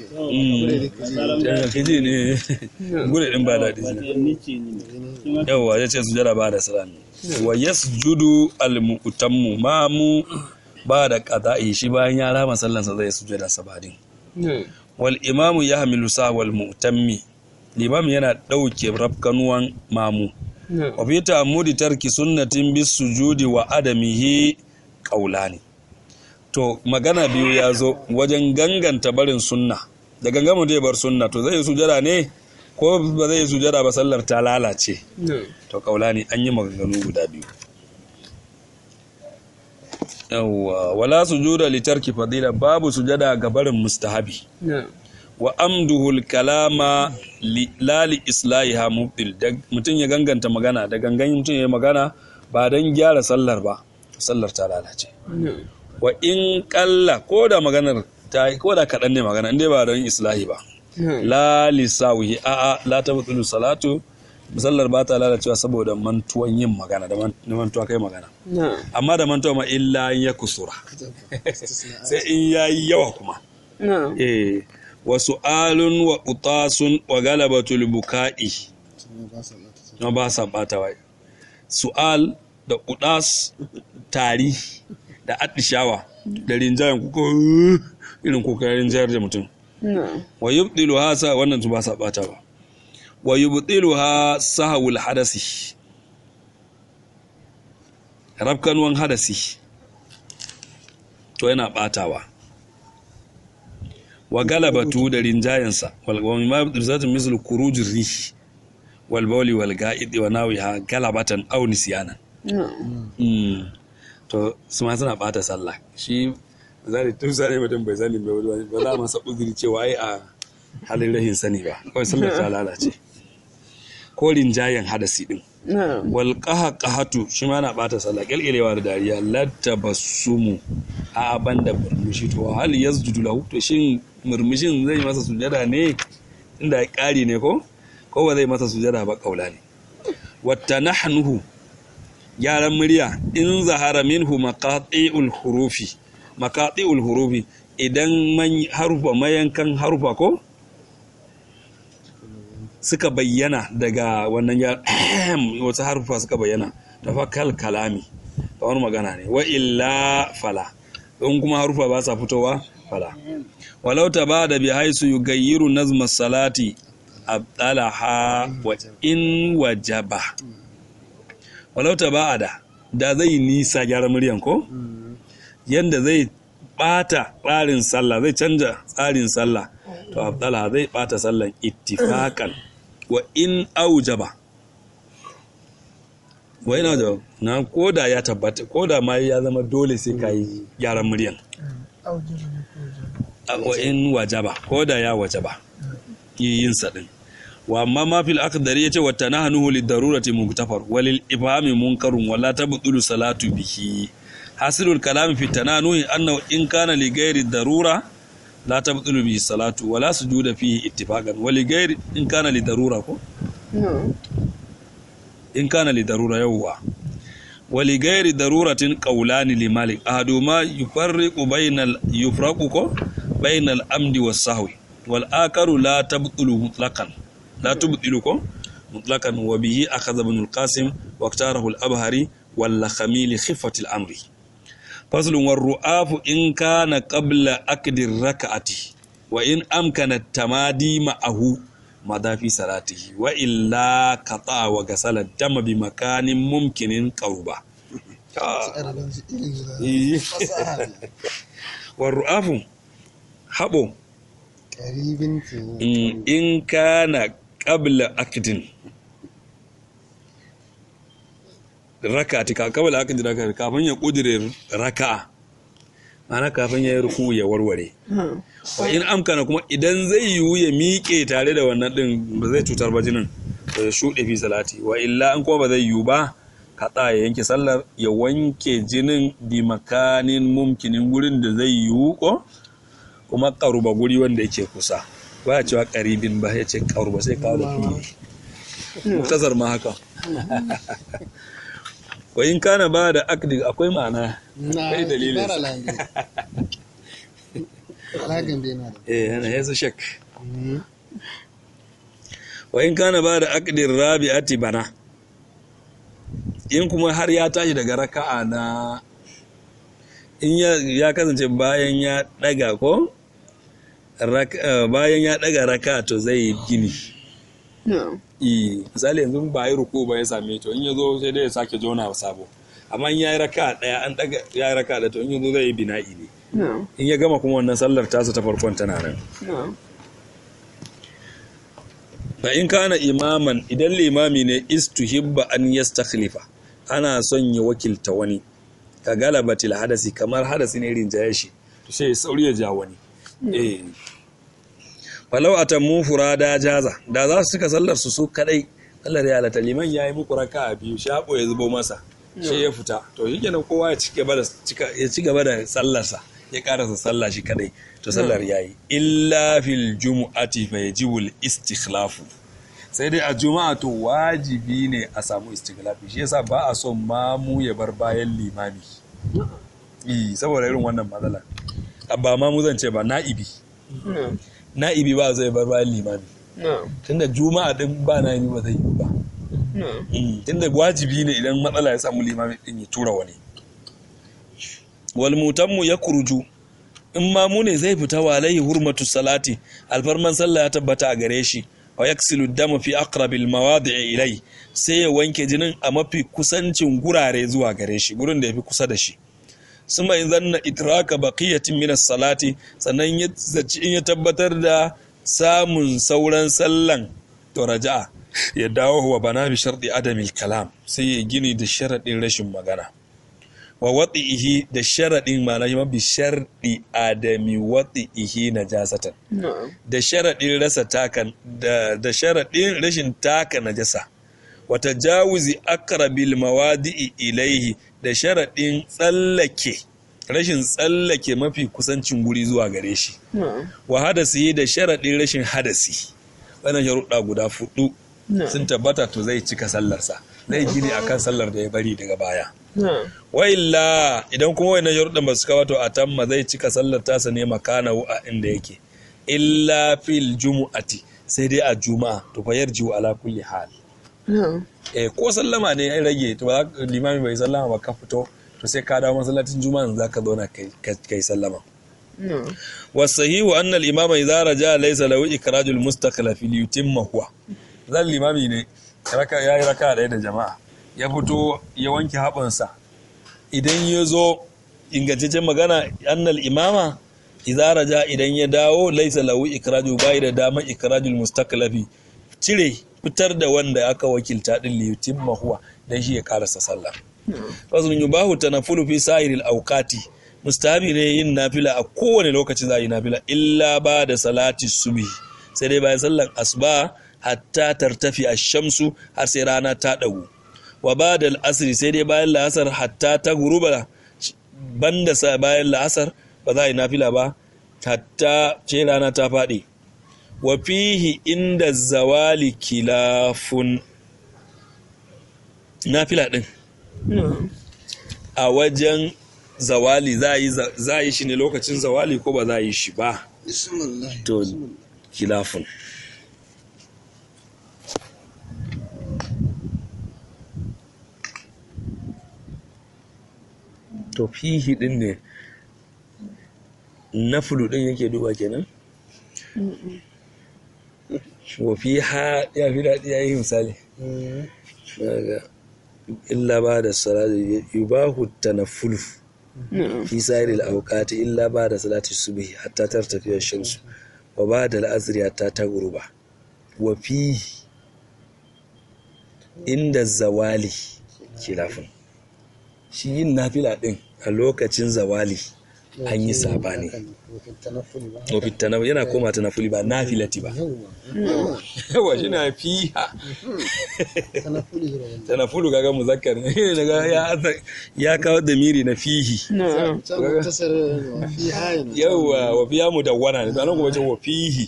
[SPEAKER 1] Mm. kiji ne gure din ba daɗi ne yawwa ya ce sujada ba da salami wa yasjudu al-mu'tammu mamu ba da qada'i shi bayan ya rama sallansa zai sujada sabadin
[SPEAKER 2] na'am
[SPEAKER 1] wal imamu yahmilu sa wal mu'tammi limam yana dauke rafkanuwan mamu
[SPEAKER 2] na'am
[SPEAKER 1] wa fi ta'ammudi tarki sunnatin bis sujudi wa adamihi qaulani to magana biyu ya zo wajen ganganta barin sunna da gangama zai bar sunna to zai yi sujada ne ko ba zai yi sujada ba sallar ta lalace
[SPEAKER 2] na'am
[SPEAKER 1] to kaulani an yi maganganu guda biyu yawwa wala sujuda li tarki fadila babu sujada ga barin mustahabi
[SPEAKER 2] na'am
[SPEAKER 1] wa amduhul kalama li lali islahiha mubtil da mutum ya ganganta magana da gangan mutum ya magana ba don gyara sallar ba sallar ta lalace
[SPEAKER 2] na'am
[SPEAKER 1] wa in kalla ko da maganar ta yi ko da kaɗan ne magana inda ba don islahi ba
[SPEAKER 2] na'am
[SPEAKER 1] la lisawihi a a la ta butulu salatu sallar ba ta lalacewa saboda mantuwan yin magana da man- da mantuwa kai magana
[SPEAKER 2] na'am
[SPEAKER 1] amma da mantuwa ma illa ya kusura sai in yayi yawa kuma
[SPEAKER 2] na'am
[SPEAKER 1] eh wa su'alun wa utasun wa galabatul buka'i
[SPEAKER 3] ba sa mata su
[SPEAKER 1] na ba sa bata wai su'al da udas tari da atishawa da rinjayen kuka irin kuka rinjayar da mutum
[SPEAKER 2] na'am
[SPEAKER 1] wa yubdilu ha sa wannan su ba sa bata ba wa yubdilu ha sahawul hadasi rabkanwan hadasi to yana batawa wa galabatu da rinjayensa wal wa mimma yubdilu zatu mislu kurujir rih wal bawli wal ga'id wa nawiha galabatan aw nisyanan
[SPEAKER 2] na'am
[SPEAKER 1] Mm. to su ma suna bata sallah shi zai tun sani mutum bai sani bai wani ba za a masa uzuri cewa ai a halin rahin sani ba kawai sallar ta lalace ko rinjayen hadasi din
[SPEAKER 2] na'am
[SPEAKER 1] wal qahqahatu shi ma na bata sallah kelkelewa da dariya latabassumu a banda murmushi to hal yasjudu lahu to shin murmushin zai masa sujada ne inda ya kari ne ko ko ba zai masa sujada ba kaula ne wata nahnuhu gyaran murya in zahara minhu maqati'ul hurufi maqati'ul hurufi idan man harufa mayankan harufa ko suka bayyana daga wannan ya wasu harufa suka bayyana tafakkal kalami kamar magana ne wa illa fala in kuma harufa ba sa fitowa fala walau ta ba da bi haisu yugayyiru nazma salati abdalaha wa in wajaba walau ta ba da da zai nisa gyara muryan ko yanda zai bata tsarin sallah zai canja tsarin sallah to abdalaha zai bata sallan ittifakan wa in aujaba wa ina da na koda ya tabbata koda ma ya zama dole sai ka yi gyaran muryan wa in wajaba koda ya wajaba yin sa din wa amma ma fil aqdari yace wa tanahanuhu lid darurati muktafar walil ifhami munkarun wala tabdulu salatu bihi hasilul kalam fi tananuhi annahu in kana li ghairi darura la tabdulu bihi salatu wala sujuda fihi ittifaqan wa li ghairi in kana li darura ko
[SPEAKER 2] na'am
[SPEAKER 1] in kana li darura yawwa wali gairi daruratin qawlani li malik ahaduma yufarriqu bainal yufraqu ko bainal amdi was sahwi wal akaru la tabtulu mutlaqan la tubtilu ko mutlaqan wa bihi akhadha ibn al qasim wa iktarahu al abhari wal khamil khifat al amri faslun war ru'afu in kana qabla akdi rak'ati wa in amkana tamadi ma'ahu madafi salatihi wa illa qata wa gasala dama bi makanin mumkinin qaruba
[SPEAKER 3] Ƙarfin shi ilimi da fasaha ne.
[SPEAKER 1] wa ru'afu habo
[SPEAKER 3] Ƙaribin ke
[SPEAKER 1] in in kana qabla akdin raka'ati ka qabla akdin raka'ati kafin ya kudire raka'a ana kafin ya yi ruku ya warware
[SPEAKER 2] na'am
[SPEAKER 1] wa in amkana kuma idan zai yiwu ya miƙe tare da wannan ɗin ba zai cutar ba jinin ba ya shuɗe fi salati wa illa an kuma ba zai yiwu ba kaɗa ya yanke sallar ya wanke jinin bi makanin mumkinin gurin da zai yiwu ko kuma ƙaruba guri wanda yake kusa ba ya cewa ƙaribin ba ya ce ƙaruba sai kawo da fiye muktasar ma haka wa in kana ba da akdi akwai ma'ana
[SPEAKER 3] na
[SPEAKER 1] Kai dalilin
[SPEAKER 3] ibara
[SPEAKER 1] sa.
[SPEAKER 3] lange. Alagan bai na da.
[SPEAKER 1] eh yana yasu shak wa in kana ba da aqdir rabi'ati bana in kuma har ya tashi daga raka'a na in ya, ya kasance bayan ya daga ko Rak- eh, bayan ya daga raka'a to zai yi gini
[SPEAKER 2] na'am
[SPEAKER 1] i misali yanzu ba yi ruku ba ya same to in ya zo sai dai ya sake jona sabo amma in ya yi raka'a daya an daga ya yi raka'a da to in ya zo zai yi bina'i ne
[SPEAKER 2] na'am
[SPEAKER 1] in ya gama kuma wannan sallar tasa ta farkon tana nan
[SPEAKER 2] na'am
[SPEAKER 1] fa in kana imaman idan limami ne istuhibba an yastakhlifa ana son ya wakilta wani ka galabatil hadasi kamar hadasi ne rinjaye shi to sai ya sauri ya ja wani eh falau atammu furada jaza da za su cika sallar su su kadai Allah ya halatta liman yayi muku raka'a biyu shabo ya zubo masa sai ya fita to shikenan kowa ya ci gaba da cika ya ci gaba da sallarsa ya karasa sallah shi kadai to sallar yayi illa fil jumu'ati fa yajibu al istikhlafu sai dai a juma'a to wajibi ne a samu istikhlafi shi yasa ba a son mamu ya bar bayan limami eh saboda irin wannan matsala ba mamu zan ce ba na'ibi
[SPEAKER 2] na'am
[SPEAKER 1] na'ibi ba zai bar bayan limami
[SPEAKER 2] na'am
[SPEAKER 1] tunda juma'a din ba na'ibi ba zai yi ba
[SPEAKER 2] na'am
[SPEAKER 1] Mm, tunda wajibi ne idan matsala ya samu limami din ya tura wani wal mutammu ya kurju in ma mu ne zai fita wa alaihi hurmatu salati alfarman sallah ya tabbata a gare shi wa yaksilu dama fi aqrabil mawadi'i ilai sai ya wanke jinin a mafi kusancin gurare zuwa gare shi gurin da yafi kusa da shi suma in zanna itraka baqiyatin min salati sannan ya zaci in ya tabbatar da samun sauran sallan to raja'a ya dawo wa bana bi sharɗi adamil kalam sai ya gini da sharaɗin rashin magana wa wati'ihi da sharadin ma'ana shi ma bi sharɗi adami wati'ihi najasatan
[SPEAKER 2] na'am
[SPEAKER 1] da sharaɗin rasa taka da, da sharaɗin rashin taka najasa wata jawuzi akrabil mawadi'i ilaihi da sharaɗin tsallake rashin tsallake mafi kusancin guri zuwa gare shi
[SPEAKER 2] na'am
[SPEAKER 1] wa hadasi da sharaɗin rashin hadasi wannan sharuɗa guda fudu
[SPEAKER 2] na'am
[SPEAKER 1] sun tabbata to zai cika sallarsa zai gini akan sallar da ya bari daga baya
[SPEAKER 2] na'am
[SPEAKER 1] wa illa idan kuma wannan sharuɗan ba su kawo to a tamma zai cika sallar tasa ne makanahu a inda yake illa fil jumu'ati sai dai a juma'a to fa yarjiu ala kulli hal
[SPEAKER 2] na'am
[SPEAKER 1] eh ko sallama ne ya rage to ba za- limami bai sallama ba ka fito to sai ka dawo masallacin juma'a za ka zauna kai kai sallama
[SPEAKER 2] na'am
[SPEAKER 1] wasahihu anna al-imama idza raja laysa lahu ikrajul mustaqla fil yutimma huwa zan limami ne raka yayi raka ɗaya da jama'a ya fito ya wanke haɓansa idan ya zo ingantaccen magana annal imama idza raja idan ya dawo laysa lahu ikraju bai da dama ikrajul mustaqlafi cire fitar da wanda aka wakilta din li yutimma huwa dan shi ya karasa sallah faslun yubahu tanafulu fi sa'iril awqati mustahabi ne yin nafila a kowane lokaci za a yi nafila illa ba da salati subhi sai dai bayan sallan asuba hatta tartafi ash-shamsu har sai rana ta dagu wa ba da asri sai dai bayan la'asar hatta ta guruba banda sa bayan la'asar ba za a yi nafila ba hatta ce rana ta faɗi wa fihi inda zawali kilafun nafila din
[SPEAKER 2] na'am
[SPEAKER 1] a wajen zawali za a yi za- za a yi shi ne lokacin zawali ko ba za a yi shi ba
[SPEAKER 3] bismillah
[SPEAKER 1] to kilafin to fihi din ne nafulu din yake duba kenan wa fi ha ya fi daɗi ya yi misali
[SPEAKER 3] Mm.
[SPEAKER 1] daga illa ba da salati yubahu tanaffulu
[SPEAKER 2] na'am
[SPEAKER 1] fi sa'iril awqati illa ba da salati subhi hatta tartafi ash-shamsu wa ba da al-asri hatta taghruba wa fi inda zawali khilafun shi yin nafila din a lokacin zawali an yi sabani
[SPEAKER 3] Wakil tanaffuli ba.
[SPEAKER 1] wa fitana yana koma tanafuli ba nafilati ba
[SPEAKER 3] Yawwa.
[SPEAKER 1] yawa shi na fiha
[SPEAKER 3] Tanaffuli zuwa wanda.
[SPEAKER 1] tanafulu kaga muzakkar ne daga ya ya kawo damiri na fihi
[SPEAKER 2] na'am
[SPEAKER 3] Can muktasar wa fi hayin.
[SPEAKER 1] yauwa wa fiya mu dawwana ne to anan kuma ce wa fihi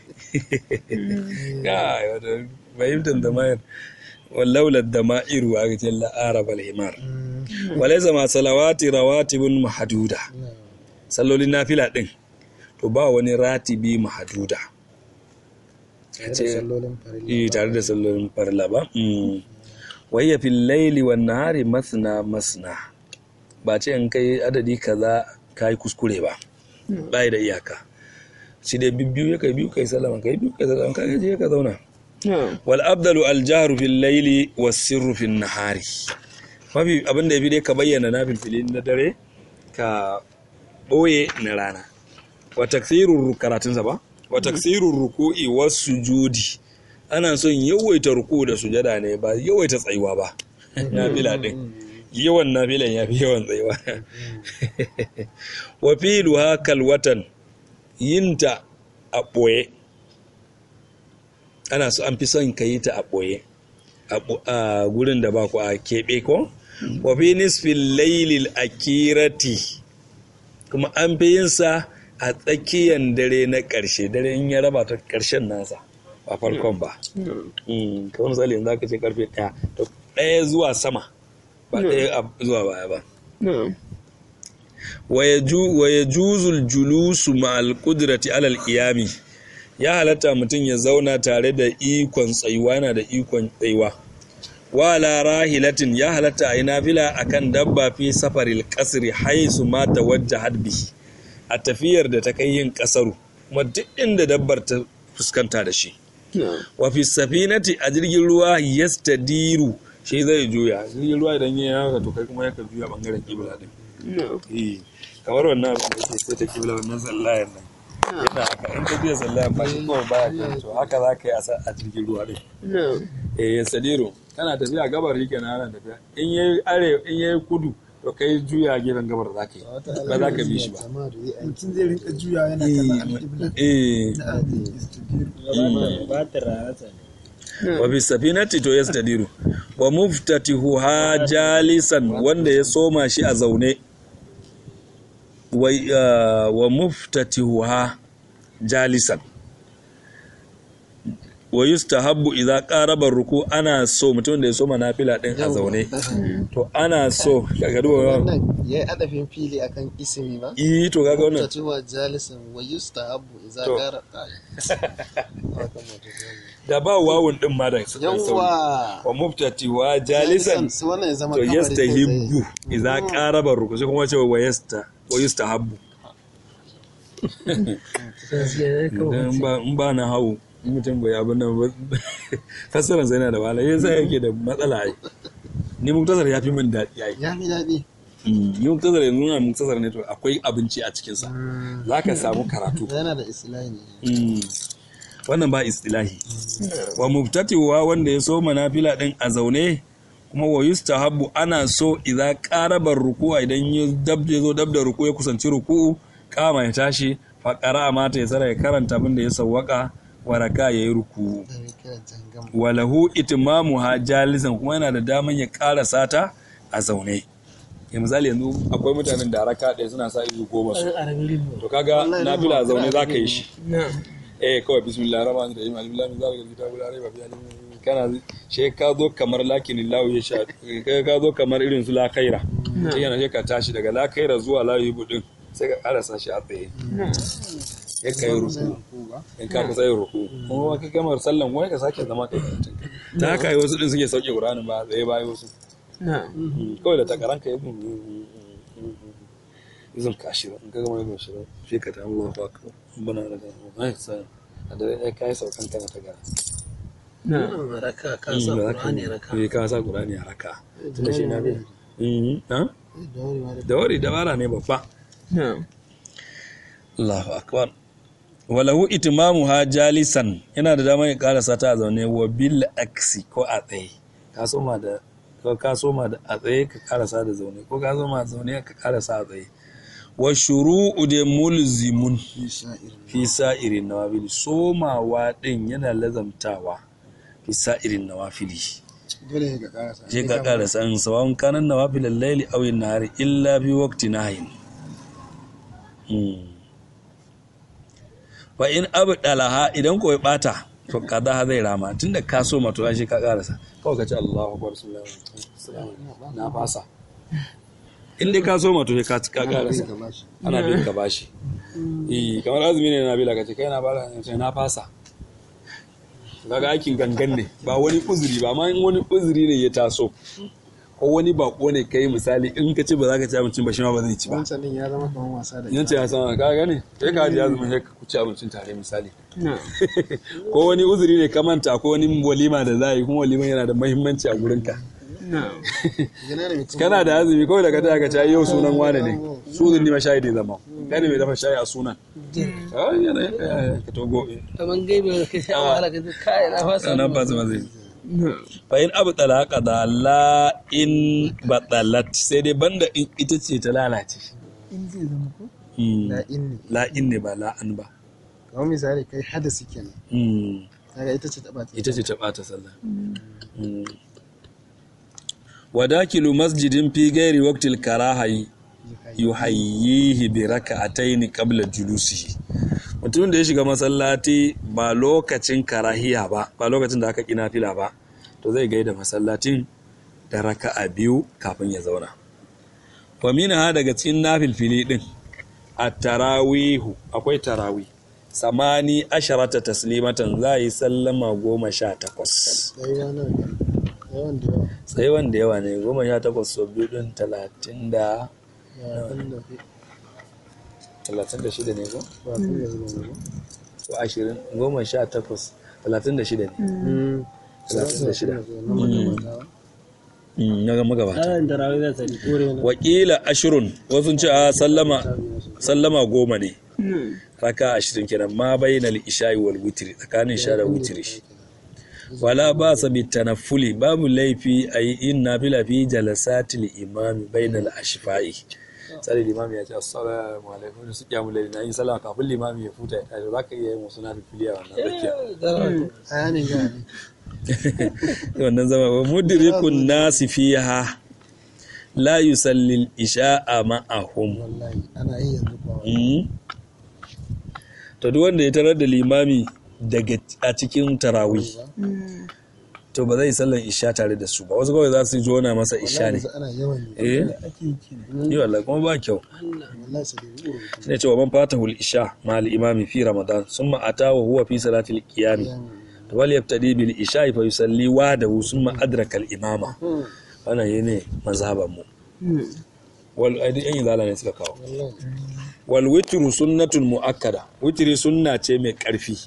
[SPEAKER 1] kai wato fahimtar da mayar wallaula da ma'iru a cikin la'arab al-himar
[SPEAKER 3] Mm.
[SPEAKER 1] walaysa ma salawati rawatibun mahduda
[SPEAKER 3] Na'am.
[SPEAKER 1] sallolin nafila din to ba wani ratibi mahduda
[SPEAKER 3] Tare da sallolin farilla
[SPEAKER 1] eh
[SPEAKER 3] ba.
[SPEAKER 1] tare da sallolin farla ba mm wayya fil layli wan nahari masna masna ba ce in kai adadi kaza kai kuskure ba bai da iyaka shi dai bibbiyu ya kai biyu kai sallama kai biyu kai sallama kai je ka zauna
[SPEAKER 2] na'am
[SPEAKER 1] wal abdalu al jahru fil layli was sirru fil nahari mafi abin da yafi dai ka bayyana na filfilin na dare ka boye na rana wa taksirur karatun sa ba wa taksirur ruku'i was sujudi ana son yawaita ruku da sujada ne ba yawaita tsayuwa ba nafila din yawan nafilan yafi yawan tsayuwa wa filuha kal watan yinta a ɓoye ana so an fi son ka yi ta a ɓoye a ɓo- a gurin da ba ku a keɓe ko wa fi nisfin lailil akirati kuma an fi yin sa a tsakiyar dare na ƙarshe dare in ya raba ta ƙarshen nasa ba farkon ba
[SPEAKER 2] na'am
[SPEAKER 1] Mm, kamar misali yanzu aka ce karfe ɗaya to ɗaya zuwa sama ba ɗaya a- zuwa baya ba
[SPEAKER 2] na'am
[SPEAKER 1] wa ya juzul julusu ma'al kudrati alal iyami ya halatta mutum ya zauna tare da ikon tsayuwa yana da ikon tsayuwa wala rahilatin ya halatta a yi nafila akan dabba fi safaril kasri haisu ma tawajjahat bihi a tafiyar da ta kai yin kasaru kuma duk inda dabbar ta fuskanta da shi
[SPEAKER 2] na'am
[SPEAKER 1] wa fi safinati a jirgin ruwa yastadiru shi zai juya jirgin ruwa idan yayi haka to kai kuma yaka juya bangaren kibla din
[SPEAKER 2] na'am
[SPEAKER 1] eh kamar wannan abin da yake sai ta kibla wannan sallayar nan yana haka in ka biya sallayar ba shi kawai baya kan to haka za ka yi a sa- a jirgin ruwa din
[SPEAKER 2] na'am
[SPEAKER 1] eh yastadiru kana tafiya gabar yake na ana tafiya in yayi are in yayi kudu to kai juya gefen gabar za ka yi ba za ka bi shi ba
[SPEAKER 3] jama'a da zai aiki
[SPEAKER 5] mutum zai rinka juya yana kallon alƙibla
[SPEAKER 1] eh
[SPEAKER 5] da istidiru
[SPEAKER 4] ba ta rasa ne
[SPEAKER 1] wa fi safinati to yastadiru wa muftatihuha jalisan wanda ya soma shi a zaune wa ah, wa muftatihuha jalisan wa yustahabbu idza qaraba ruku ana so mutum da ya soma nafila din a zaune to ana so kaga duba
[SPEAKER 3] wannan ya yi adafin fili akan isimi ba
[SPEAKER 1] eh to kaga wannan
[SPEAKER 3] tatuwa jalisan wa yustahabu idza
[SPEAKER 1] To.
[SPEAKER 3] qara
[SPEAKER 1] da ba wawun din ma da suka sauri
[SPEAKER 3] yawwa
[SPEAKER 1] wa muftatihuha jalisan
[SPEAKER 3] sai wannan ya zama
[SPEAKER 1] to
[SPEAKER 3] kabari kai tsaye.
[SPEAKER 1] yastahibbu idza qaraba ruku sai kuma ce wa yasta wa yustahabbu in ba in ba na hau in mutum bai abin nan ba fassarar sai yana da wahala yasa yake da matsala ai ni muktasar ya fi min daɗi ai
[SPEAKER 3] ya fi daɗi
[SPEAKER 1] ni muktasar yanzu nuna muktasar ne to akwai abinci a cikinsa za ka samu karatu
[SPEAKER 3] yana da islahi ne
[SPEAKER 1] Mm. wannan ba istilahi wa muftatiwa wanda ya so manafila din a zaune kuma wa yustahabbu ana so idza qaraba ruku'a idan ya dab ya zo dab da ruku ya kusanci ruku'u kama ya tashi fa qara'a mata ya tsara ya karanta abin da ya sawwaka wa raka yayi ruku'u
[SPEAKER 3] da mai kira jangam
[SPEAKER 1] wa lahu itmamuha jalisan kuma yana da daman ya karasa ta a zaune ya misali yanzu akwai mutanen da raka ɗaya suna sa izu goma su to kaga nafila a zaune za ka yi shi eh kawai bismillah rahman rahim alhamdulillah min zalika kitabu la raiba fihi kana she ka zo kamar lakin lahu ya sha ka ka zo kamar irin su la khaira sai yana je ka tashi daga la khaira zuwa la yubu din sai ka karasa shi a tsaye ya kai ruku in ka kusa yin ruku kuma ka kamar sallan wai ka sake zama kai karatun ta haka yi wasu din suke sauke qur'anin ba tsaye ba wasu kawai da takaran ka yi izin kashirin in ka gama yin shirin shi ka ta Allah ba ka bana da gama ai sai a da ya kai saukan kana ta gara
[SPEAKER 2] raka ka sa Qur'ani raka
[SPEAKER 1] eh ka sa Qur'ani a raka tunda shi na biya mhm ha
[SPEAKER 3] da wuri ma da
[SPEAKER 1] da wari dabara ne babba Allahu akbar walahu itimamuha jalisan yana da damar ya karasa ta a zaune wa bil aksi ko a tsaye ka soma da ko ka soma da a tsaye ka karasa da zaune ko ka soma a zaune ka karasa a tsaye wa shuru'u da mulzimun fi sa'irin nawafili somawa din yana lazamtawa fi sa'irin nawafili
[SPEAKER 5] dole ne ka karasa
[SPEAKER 1] je ka karasa in sawan kanan nawafilal layli aw an-nahari illa bi waqti nahyin fa in abdalaha idan ko ya bata to kaza zai rama tunda ka so mato shi ka karasa kawai ka ce Allahu akbar sallallahu alaihi wasallam na fasa in dai ka so mato ka ka karasa ana bin ka bashi eh kamar azumi ne na bila ka ce kai na bala sai na fasa kaga aikin gangan ne ba wani uzuri ba amma in wani uzuri ne ya taso ko wani bako ne kai misali in ka ci ba za ka ci abincin ba shi ma ba zai ci ba
[SPEAKER 3] wancan din ya zama kamar wasa da
[SPEAKER 1] yan ce ya sama ka gane sai ka ji azumin sai ku ci abincin tare misali ko wani uzuri ne ka manta ko wani walima da za a yi kuma waliman yana da muhimmanci a gurinka
[SPEAKER 3] yana da mutum
[SPEAKER 1] kana da azumi kawai da ka taya ka ci yau sunan wane ne sunan ni ma shayi da zama kai ne mai dafa shayi a sunan Ah, yana yana- ka togo
[SPEAKER 2] kaman gaibe da kai sai an wahala ka kai na fasa
[SPEAKER 1] nan ba zama zai fa in abu talaka da la in batalat sai dai banda in ita ce ta lalace
[SPEAKER 5] in zai zama ko
[SPEAKER 1] Mm.
[SPEAKER 3] la inni
[SPEAKER 1] la in ne ba la an ba
[SPEAKER 3] kamar misali kai hadasi kenan
[SPEAKER 1] Mm.
[SPEAKER 3] kaga ita ce ta bata
[SPEAKER 1] ita ce ta ɓata sallah Mm. wadakilu masjidin fi gairi waqtil karahayi yuhayyihi bi raka'atayn qabla julusihi mutumin da ya shiga masallaci ba lokacin karahiya ba ba lokacin da aka kina fila ba to zai gaida masallacin da raka'a biyu kafin ya zauna wa minha daga cikin nafilfili din at-tarawihu akwai tarawih samani asharata taslimatan za a yi sallama goma sha takwas
[SPEAKER 3] yayi wani yawan da yawa
[SPEAKER 1] sai wanda yawa ne goma sha takwas sau biyu din talatin da
[SPEAKER 3] ya wanda
[SPEAKER 1] talatin da shida ne ko
[SPEAKER 3] ba su da zuwa ne
[SPEAKER 1] ko ashirin goma sha takwas talatin da shida ne talatin da shida Mm, na ga magabata
[SPEAKER 4] Tsarin tarawih za ta yi kore na.
[SPEAKER 1] wakila ashirun wasu ce a sallama sallama goma ne raka ashirin kenan ma bayyana isha'i wal witri tsakanin sha da witri wala ba sa bi tanaffuli babu laifi a yi in nafila fi jalasatil imami bainal ashfa'i sai limami ya ce assalamu alaikum su kyamu laili na yi sallah kafin limami ya futa ya tashi za ka iya yin wasu nafiliya wannan tsakiya
[SPEAKER 3] aya ne ga ne
[SPEAKER 1] wannan zama wa mudrikun nasi fiha la yusallil isha'a ma'ahum
[SPEAKER 3] wallahi ana yi yanzu kuwa
[SPEAKER 1] Mm. to duk wanda ya tarar da limami daga a cikin tarawih to ba zai sallan isha tare da su ba wasu kawai za su jona masa isha ne
[SPEAKER 3] yanzu ana yawan yi
[SPEAKER 1] eh
[SPEAKER 5] ake yi kenan
[SPEAKER 1] yi wallahi kuma ba kyau
[SPEAKER 3] wallahi sai dai uru
[SPEAKER 1] shine cewa man fatahul isha ma al imami fi ramadan summa ata wa huwa fi salatil qiyam to wal yabtadi bil isha fa yusalli wahdahu summa adraka al imama wannan yene mazhaban mu wal aidi yan izala ne suka kawo
[SPEAKER 3] wallahi
[SPEAKER 1] wal witru sunnatun muakkada witri sunna ce mai karfi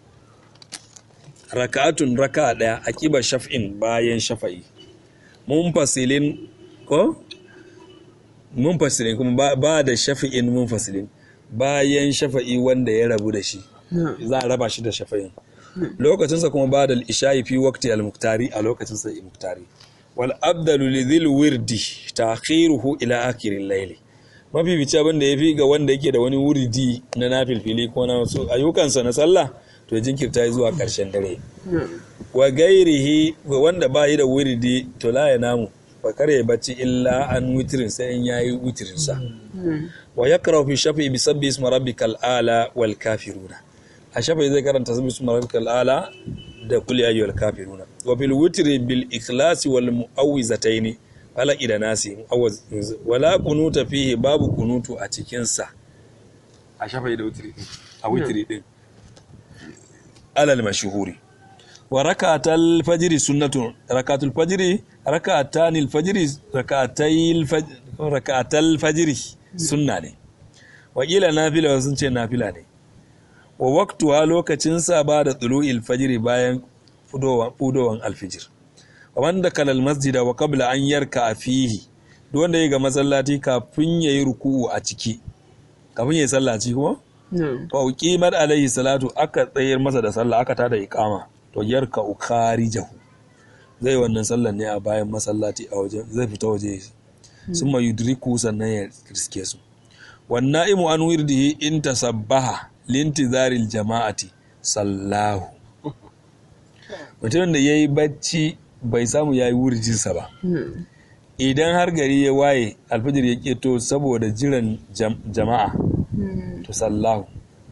[SPEAKER 1] raka'atun raka'a daya akiba shaf'in bayan shafa'i munfasilin ko munfasilin kuma ba, ba da shafi'in munfasilin bayan shafa'i wanda ya rabu da shi za a raba shi da shafa'in lokacinsa kuma ba da isha'i fi waqti al-muktari a lokacinsa al-muktari wal abdalu lidhil wirdi ta'khiruhu ila akhirin layli mafi bici abin da yafi ga wanda yake da wani wuridi na nafilfili ko na wasu ayyukansa na sallah to jinkirta zuwa karshen dare wa gairihi ga wanda ba yi da wuridi to la ya namu ba kare bacci illa an witirin sai in yayi witirin sa wa yaqra fi shafi bi sabbi ismi rabbikal ala wal kafiruna a shafi zai karanta sabbi ismi rabbikal ala da kul ya ayyuhal kafiruna wa bil witri bil ikhlas wal muawwizataini falaq da nasi muawwiz wala kunuta fihi babu kunutu a cikin sa a shafi da witri a witri din alal mashhuri wa rakatul fajri sunnatun rakatul fajri rakatanil fajri rakatayil fajri rakatul fajri sunna ne wa ila nafila sun ce nafila ne wa waqtuha lokacin sa ba da tulu'il fajri bayan fudowan fudowan alfijir wa wanda kalal masjida wa qabla an yarka fihi duk wanda ya ga masallaci kafin yayi ruku'u a ciki kafin yayi sallaci kuma fa uqimat alaihi salatu aka tsayar masa da sallah aka tada iqama to yarka ukharijahu zai wannan sallan ne a bayan masallaci a waje zai fita waje summa yudriku sannan ya riske su wan na'imu an wirdihi in tasabbaha lintizaril jama'ati sallahu mutumin da yayi bacci bai samu yayi wurjinsa ba idan har gari ya waye alfajir ya keto saboda jiran jam- jama'a to sallahu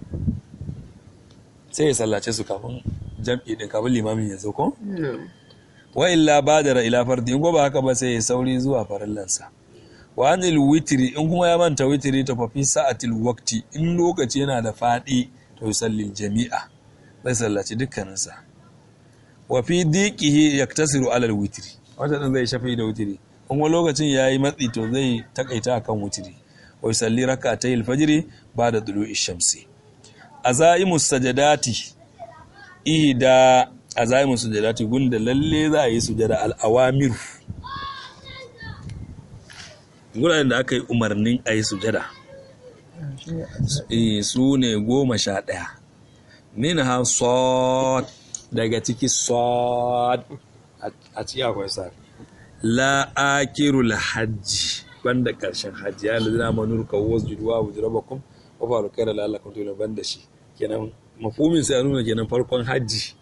[SPEAKER 1] sai ya sallace su kafin jam'i din kafin limamin ya zo ko wa illa badara ila fardi in ko ba haka ba sai ya sauri zuwa farillansa wa anil witri in kuma ya manta witri to fa fi sa'atil waqti in lokaci yana da fadi to yusallil jami'a zai sallaci dukkaninsa wa fi diqihi yaktasiru alal witri wata din zai shafi da witri in kuma lokacin yayi matsi to zai takaita akan witri wa yusalli rak'atayil fajri ba'da tulu'i shamsi azaimu sajadati ihda azaimu sajadati gunda lalle za a yi sujada al-awamiru guraren da aka yi umarnin a yi sujada Eh, su ne goma sha ɗaya min ha sod daga ciki sod a ciki akwai sa la akirul hajji banda ƙarshen hajji ya lalina manur ka wasu juduwa wa jirabakum wa faru kai da lalakun tuna banda shi kenan mafumin sai ya nuna kenan farkon hajji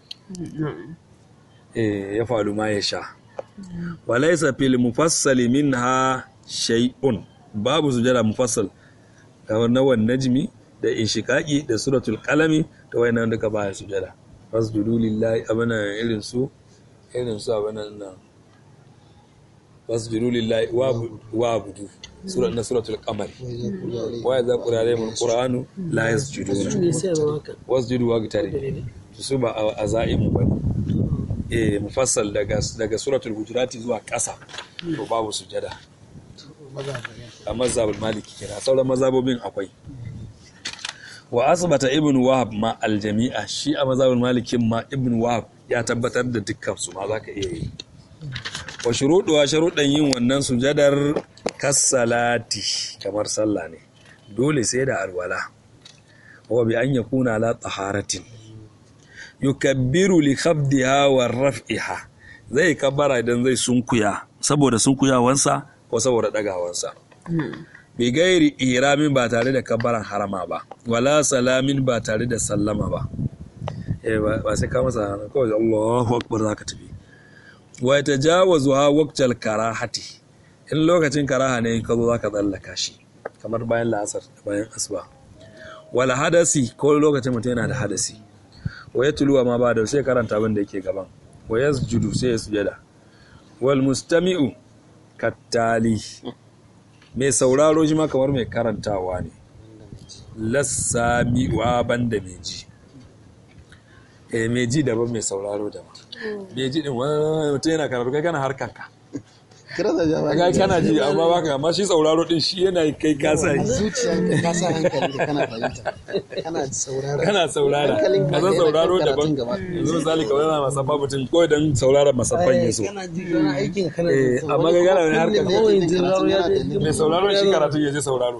[SPEAKER 1] eh, ya faru ma ya sha walaisa fil mufassali minha shay'un babu sujada mufassal kamar na wan najmi da inshiqaqi da suratul qalami to wayannan duka ba sujada wasjudu lillahi abana irin su irin su abana nan wasjudu lillahi wa abudu sura na suratul qamar wa idza qira alayhim alquranu la yasjuduna
[SPEAKER 2] ne sai zama haka
[SPEAKER 1] wasjudu wa gitari su ba a za'imu bane eh mufassal daga daga suratul hujurati zuwa ƙasa to babu sujada a mazhabul maliki kira sauran mazhabobin akwai wa asbata ibn wahab ma aljami'a shi a mazhabul malikin ma ibn wahab ya tabbatar da dukkan su ma zaka iya yi wa shuruɗuwa sharuɗan yin wannan sujadar kassalati kamar sallah ne dole sai da alwala wa bi an yakuna la taharatin yukabbiru li khafdiha wa raf'iha zai kabbara idan zai sunkuya saboda sunkuyawansa ko saboda dagawansa bi gairi iramin ba tare da kabbaran harama ba wala salamin ba tare da sallama ba eh ba ba sai ka masa kawai Allahu akbar zaka tafi wa yatajawazu ha waqtal karahati in lokacin karaha ne ka zo zaka tsallaka shi kamar bayan la'asar da bayan asuba wala hadasi ko lokacin mutum yana da hadasi wa yatluwa ma ba da sai karanta abin da yake gaban wa yasjudu sai ya sujada wal mustami'u kattali mai sauraro shi ma kamar mai karantawa ne lassami'wa banda mai ji eh mai ji daban mai sauraro daban mai ji din wani mutum yana karatu kai kana harkanka
[SPEAKER 3] kira da jama'a
[SPEAKER 1] kai kana ji amma baka amma shi sauraro din shi yana kai kasa yi
[SPEAKER 3] zuciyanka ka sa hankali da kana fahimta kana saurara
[SPEAKER 1] kana saurara
[SPEAKER 3] Hankalin
[SPEAKER 1] ka
[SPEAKER 3] ka
[SPEAKER 1] san
[SPEAKER 3] yana
[SPEAKER 1] sauraro
[SPEAKER 3] kan
[SPEAKER 1] daban
[SPEAKER 3] karatun gaba.
[SPEAKER 1] yanzu misali kawai yana masafa mutum ko idan sauraron masafan ya so
[SPEAKER 2] kana ji kana aikin kana
[SPEAKER 1] eh amma kai kana wani harkar
[SPEAKER 2] kawai sauraro ya je
[SPEAKER 1] mai sauraro shi karatu ya je sauraro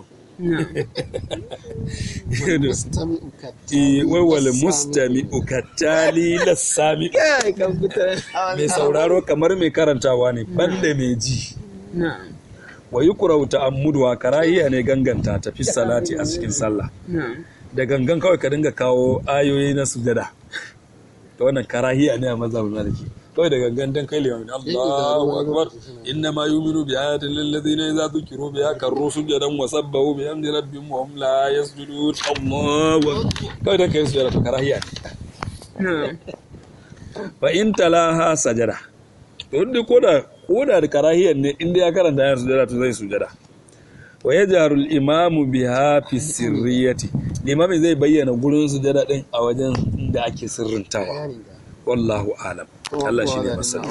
[SPEAKER 3] mustami'u ka
[SPEAKER 1] Eh, wai wal mustami'u kattali lassami
[SPEAKER 2] kai kan fita
[SPEAKER 1] mai sauraro kamar mai karantawa ne banda mai ji
[SPEAKER 2] na'am
[SPEAKER 1] wa yuqra'u ta'ammuduwa karahiya ne ganganta tafi salati a cikin sallah
[SPEAKER 2] na'am
[SPEAKER 1] da gangan kawai ka dinga kawo ayoyi na sujada to wannan karahiya ne a mazhabin maliki kawai da gangan dan kai limamin Allahu akbar inna ma yu'minu bi ayatin lil ladina idza dhukiru biha karru sujadan wa sabbahu bi hamdi rabbihim wa hum la yasjudun Allahu akbar kawai dan kai sujada to karahiya ne
[SPEAKER 2] na'am
[SPEAKER 1] fa in talaha sajada to duk koda koda da karahiyan ne inda ya karanta ayar sujada to zai sujada wa yajharu al-imamu biha fi sirriyati limami zai bayyana gurin sujada din a wajen da ake sirrintawa wallahu alam Allah shi ne masani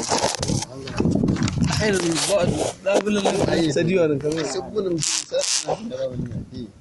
[SPEAKER 2] ainihin ba da bulin sadiwa da kamar
[SPEAKER 3] sabbin da ba wani